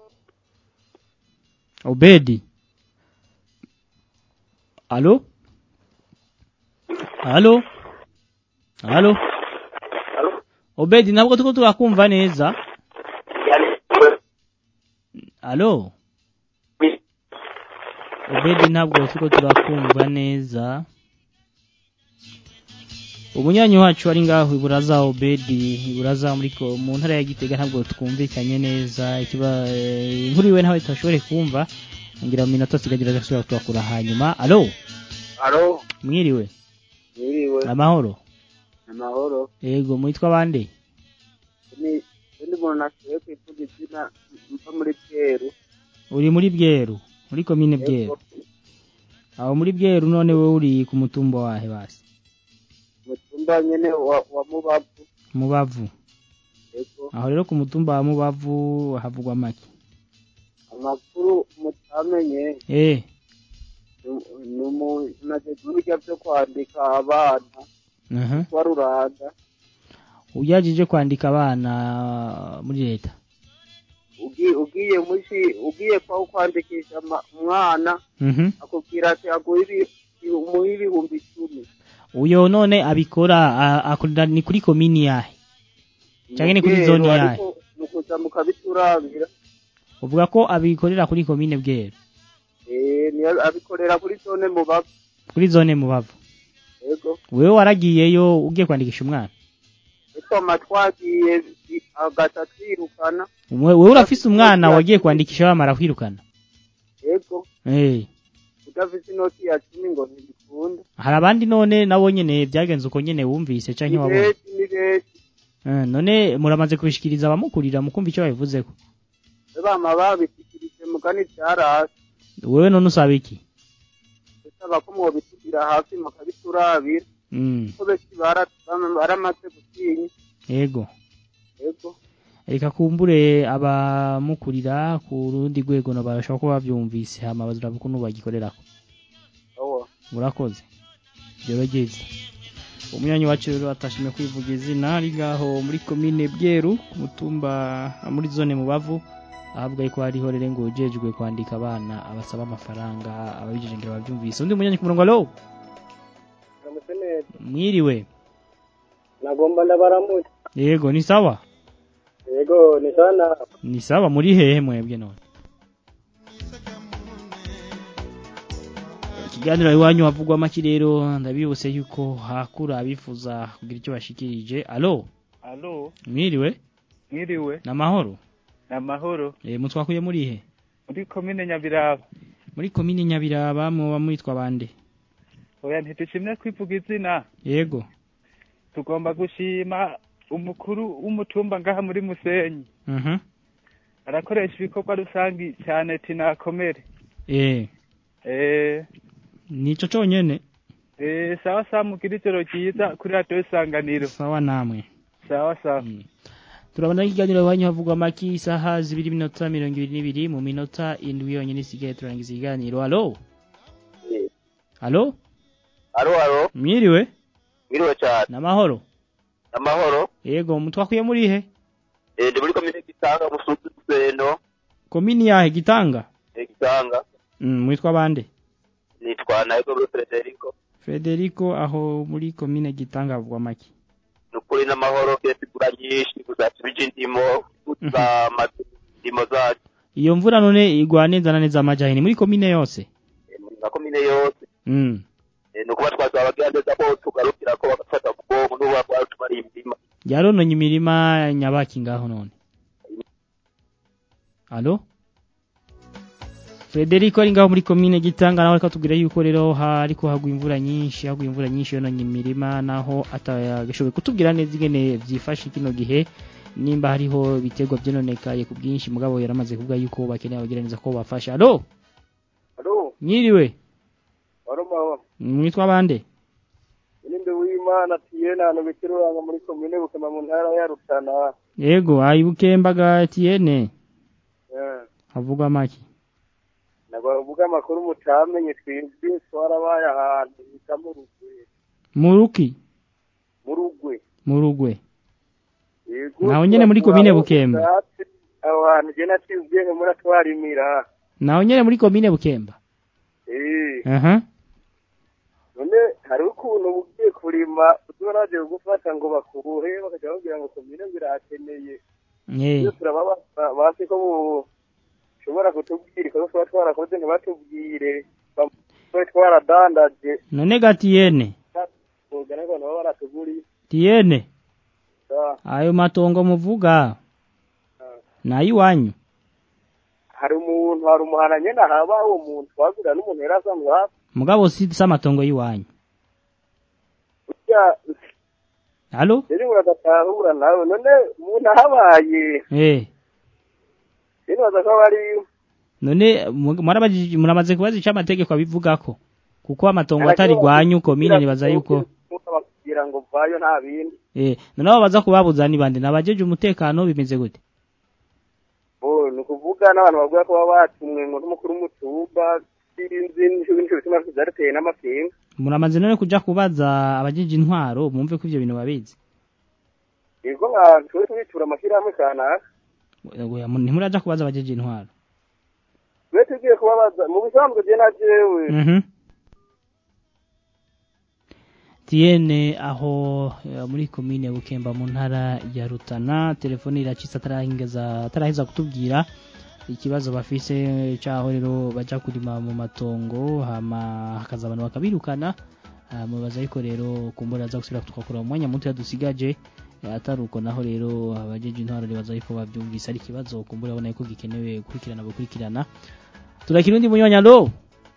obedi alo alo alo obedi ntabwo tuko turakumva neza alo obedi ntabwo tuko turakumva neza umunyanyi wacu ari ngaho iburaza obedi iburaza muri ko mu ntara ya gitega ntabwo twumvikanye neza ikiba eh, inkuru iwe ntawe tutashobore kumva ngira mu minota tukagira gasubira turakura hanyuma alo alo mwiriwe mwiriwe amahoro amahoro yego mwitwa bande ni undi muntu nashoboye kwivuga izina mva muri bweru uri muri bweru muri komine bweru aho muri bweru none wowe uri ku mutumba wahe basi mutumba nyene wa, wa mubavu mubavu yego aho rero ku mutumba wa mubavu havugwa make amakuru mutamenye eh ni- ni umuntu ageze uburyo byo kwandika abana aha wa ruranda ujyajije kwandika abana muri leta ugiye ugiye mushi ugiye kwa kwandikisha ama- umwana mhm akubwira ati aguhe ibi- umuhe ibihumbi icumi uyo none abikora a- akorera ni kuri komini yahe cyangwa ni kuri Bweru, zone yahe ariko mukuza mukabiturabira uvuga ko abikorera kuri komine bweru eh niyo abikorera kuri zone mubavu kuri zone mubavu yego wewe waragiyeyo ugiye kwandikisha umwana twama twagiye i- agata twirukana Umwe- wewe urafise umwana wagiye kwandikisha bamara kwirukana yego eh udafise inoti ya cumi ngo ntibikunda hari abandi none nabo nyene byagenze uko nyene wumvise canke ni wabonye benshi ni benshi Eh, none muramaze kubishikiriza abamukurira mukumva icyo babivuzeko bama babishikirije mugani vyarasi wewe none usaba iki bisaba ko mwobitugira hafi mukabiturabira mm. ko benshi bara- bama- baramaze gutinya yego yego reka kumbure abamukurira ku rundi rwego no barashobora kuba bavyumvise hama bazira ukuntu bagikorerako awa murakoze joro ryiza umwanyi wacu rero atashimye kwivuga izina ari ngaho muri komine bweru ku mutumba ah, muri zone mubavu ahabwa yuko hariho rero ngo ujejwe kwandika abana abasaba amafaranga ababijeje ngira bavyumvise undi munyanyi ku murongo alo Namuse neza. mwiriwe nagomba ndabaramutse yego ni sawa yego ni sana ni sawa muri hehe mwebwe none ikiganiro iwanyu havugwa make rero ndabibutse yuko hakura abifuza kugira icyo bashikirije alo Alo, mwiriwe mwiriwe, namahoro namahoro. eh mutwakuye muri he Muri komine Nyabiraba. muri komine nyabiraba muba mwitwa bande Oya ntitushimye kwivuga izina. yego Tugomba gushima umukuru w'umutumba ngaha muri Musenyi. mhm Arakoresha ibikorwa rusangi cyane tinakomere. eh Eh, nico conyene eh sawa sawa mugira ijoro ryiza kuri radio isanganiro. sawa namwe Sawa sawa. turabona ikiganiro iwanyu havugwa make isaha zibiri minota mirongo ibiri n'ibiri mu minota indwi yonyine isigaye turangiza ikiganiro alo alo alo alo mwiriwe mwiriwe cyane namahoro amahoro yego mutwakuye muri he eh ndi muri komine gitanga musuzi guseno komini yahe gitanga eh gitanga mm, mwitwa bande nitwa naego bro Federico Federico aho muri komine gitanga havugwa make nukuri n'amahoro kesi gura nyinshi gusa tubije indimo gusa ndimo zacu iyo mvura none igwa neza na neza amajahini muri komine yose na komine yose mm. eh nukuba twasaba bagira neza ko tugarukira ko bagafata ku bwonko n'ubu kwa tumari imirima yarononye imirima nyabaki ngaho none alo Federico ari ngaho muri komine gitanga nawe akatubwira yuko rero hariko hagwa imvura nyinshi hagwa imvura nyinshi yononye imirima naho atagashoboye kutubwira neza ingene vyifashe kino gihe nimba hariho ibiterwa vyononekaye ku bwinshi mugabo yaramaze kuvuga yuko bakeneye abagira neza ko bafasha alo alo mwiriwe warumahoro mwitwa bande ninde w'imana tiyena hano bikiruranga muri komine bukema mu ntara ya rutana yego ayibukembaga tiene Eh, havugwa make nabavuga amakuru mutamenye twebwe twarabaye ahantu bita mu rugwe muruki mu rugwe mu rugwe Yego, Naho nyene muri komine Bukemba. Ubwatsi, aho hantu je naciye ubwenge muratwarimira naho nyene muri komine bukemba Eh, aha none hari ukuntu ugiye kurima uzibona bagiye kugufata ngo bakubuhe bakajya babwira ngo komine ngo irakeneye eh iyo turaba basi ko ushobora kutubwira ikosa tuba twarakoze ntibatubwire babe twaradandaje none ga tiene ugana abantu baba baratuguriye tiene Ah, ayo matongo muvuga nayiwanyu hari umuntu hari umuhana nyene haba uwo muntu twagurira n'umuntu yari asanzwe hafi mugabo si si amatongo yiwanyu burya halo rero uradatahura nawe none umuntu ahabaye eh nibaza ko bari none mu- mwarabajije muramaze kubaza ico amategeko abivugako kuko amatongo atari gwanyu komine nibaza yuko bakubwira ngo vayo nta bindi eh none abo baza kubabuza ni bande nabajeje umutekano bimeze gute bo ni ukuvuga n'abantu bavuga ko baba batumwe ngo n'umukuru w'umutumba sinzi n'icyo bituma byarateye n'amapinga muramaze none kuja kubaza abajeje intwaro mumve ko ivyo bintu babizi yego abantu twe tubitura amashyirahamwe kanaka Oya, mu- ntimuraja kubaza abajeje intwaro twe tugiye kubabaza mu bisanzwe je na jewe Mhm. Tiene aho eh, muri komine Bukemba mu ntara ya Rutana telefone iracitse atarahingeza ataraheza kutubwira ikibazo bafise caho rero baja kurima mu matongo hama hakaza abantu bakabirukana Ah, mubaza ariko rero kumbura aza gusubira tukakura mu mwanya muto yadusigaje Eh, atari uko naho rero abajeje intwaro ribaza yuko bavyumvise ari ikibazo kumbura abona yuko gikenewe gukurikirana gukurikirana turakira undi munyanya alo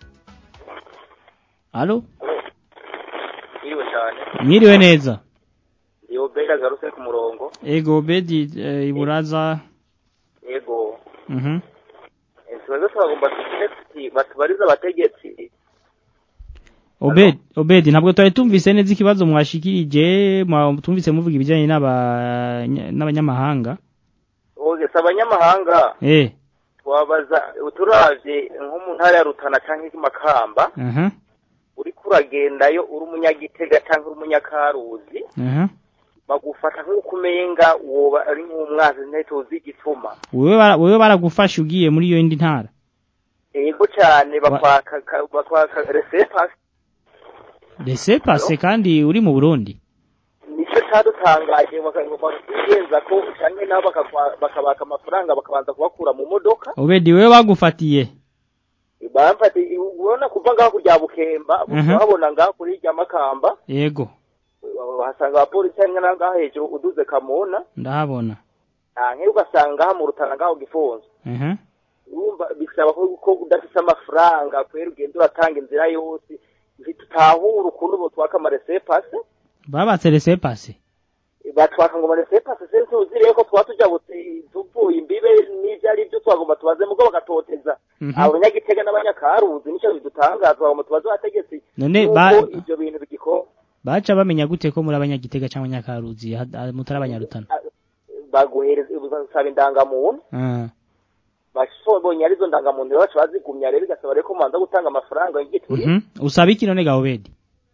alo Iriwe cyane mwiriwe neza iyo bega garuse ku murongo ego bedi eh, iburaza yego mhm ikibazo twagomba tugire tuti batubarize abategetsi obedi obedi ntabwo twari tumvise neza ikibazo mwashikirije mwa- tumvise muvuga ibijyanye n'aba- n'abanyamahanga oge si abanyamahanga eh twabaza turavye nko mu ntara ya rutana canke i makamba aha uriko uragendayo uri umunyagitega canke uri umunyakaruzi aha bagufata nk'uko umenga woba ari nk'umwanzi ntituzi igituma wewe bara- wewe baragufasha ugiye muri iyo yindi ntara yego cane bakwaka ka- bakwaka resepasi rese pase kandi uri mu Burundi nico icyadutangaje bakagomba ko cyangwa nabo bakakwa- bakabaka amafaranga bakabanza kubakura mu modoka Obedi wewe bagufatiye bamfata urabona kuva ngaho kurya bukemba Mhm. babona ngaho kuri irya makamba yego bahasanga abapolisi hari na ngaho hejuru uduze kamuna ndahabona nkewe ugasanga ngaha mu rutana ngaho gifunze Mhm. urumva bisaba ko ko udafite amafaranga kubera ugenda uratanga inzira yose tutahura ukuntu botwaka amaresepase babatse rese pasi batwaka ngo amaresepase se tuziriye ko twaba tujya buti- tuvuye imbibe n'ibyo ari byo twagomba tubaze mugo bagatoteza Mhm. abanyagitega n'abanyakaruzi nicyo bidutangaza twagomba tubaze abategetsi None yuko ba- ibyo bintu bigikora baca bamenya gute ko muri abanyagitega cyangwa nyakaruzi ha- ha- mutari abanyarutana baguhereza basaba indangamuntu Ah. bashoboye arizo ndangamuntu rero baca bazigumya rero bigasaba rero ko mubanza gutanga amafaranga y'igituri Mhm. usaba iki none ga Obedi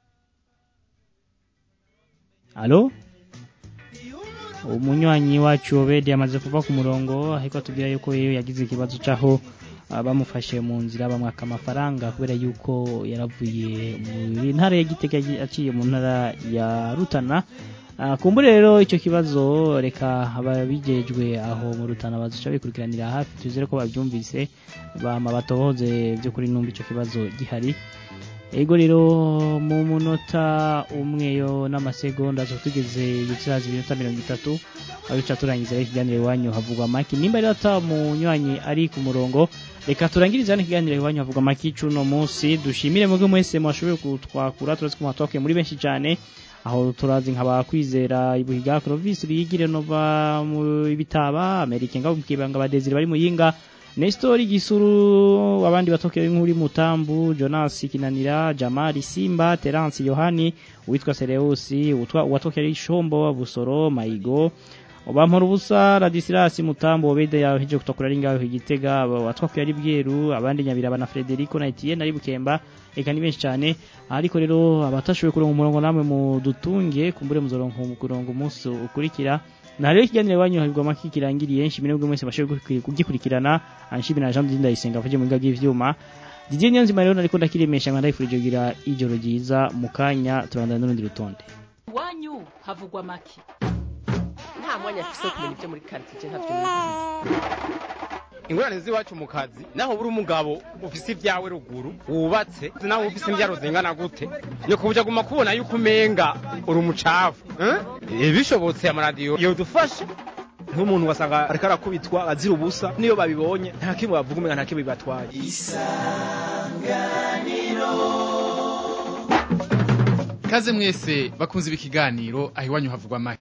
Alo umunywanyi wacu Obedi amaze kuva ku murongo ariko atubwira yuko yewe yagize ikibazo caho ah, bamufashe mu nzira bamwaka amafaranga kubera yuko yaravuye mu ntara ya Gitega yagiye- aciye mu ntara ya Rutana Ah, kumbure rero icyo kibazo reka ababijejwe aho mu Rutana bazuca bikurikiranira hafi tuzere ko babyumvise bama batohoze byo kuri numva icyo kibazo gihari ego rero mu munota umwe yo n'amasegonda zo tugeze gutsaza iminota mirongo itatu aho duca turangiza rero ikiganiro iwanyu havugwa maki nimba rero ata munywanyi ari ku murongo reka turangirize hano ikiganiro iwanyu havugwa maki c'uno munsi dushimire mwebwe mwese mwashoboye kutwakura turazi ko mwatwakuye muri benshi cyane aho turazi nkaba kwizera ibuhiga Clovis bigire nova mu bitaba Amerika ngabo mukibanga badezire bari muyinga Nestor Gisuru abandi batokeye nk'uri Mutambu Jonas Kinanira Jamari Simba Terence Yohani uwitwa Sereusi utwa watokeye Shombo Busoro Maigo Obampora ubusa Radisilas Mutambo Obede yaheje kutokura ari ngaho igitega watwakuye ari bweru abandi nyabiraba na Frederico na Etienne ari bukemba eka ni benshi cyane ariko rero abatashoboye kuronka umurongo namwe mu dutunge kumbure muzoronka umurongo umunsi ukurikira na rero ikiganiro iwanyu habwa maki kirangiriye nshimire bwo mwese bashoboye kugikuri- kugikurikirana anshimire na Jean Didier Ndayisenga avuye mu biga by'ivyuma Didier Niyonzima rero nariko ndakiremesha ngo ndayifurije kugira ijoro ryiza mu kanya turandana n'urundi rutonde iwanyu havugwa make nta mwanya afise wo kumenya ibyo muri karitsiye ntavyo nizi ingorane z'iwacu mu kazi naho buri umugabo ufise ibyawe ruguru wubatse naho ufise imbyaro zingana gute ni kubuja guma kubona yuko umenga uri umucafu eh? Eh, bishobotse amaradiyo yodufasha nk'umuntu wasanga ariko arakubitwa azira ubusa niyo babibonye nta kimwe bavuga umenga nta kimwe bibatwaye Kaze mwese bakunze ibi kiganiro aho iwanyu havugwa make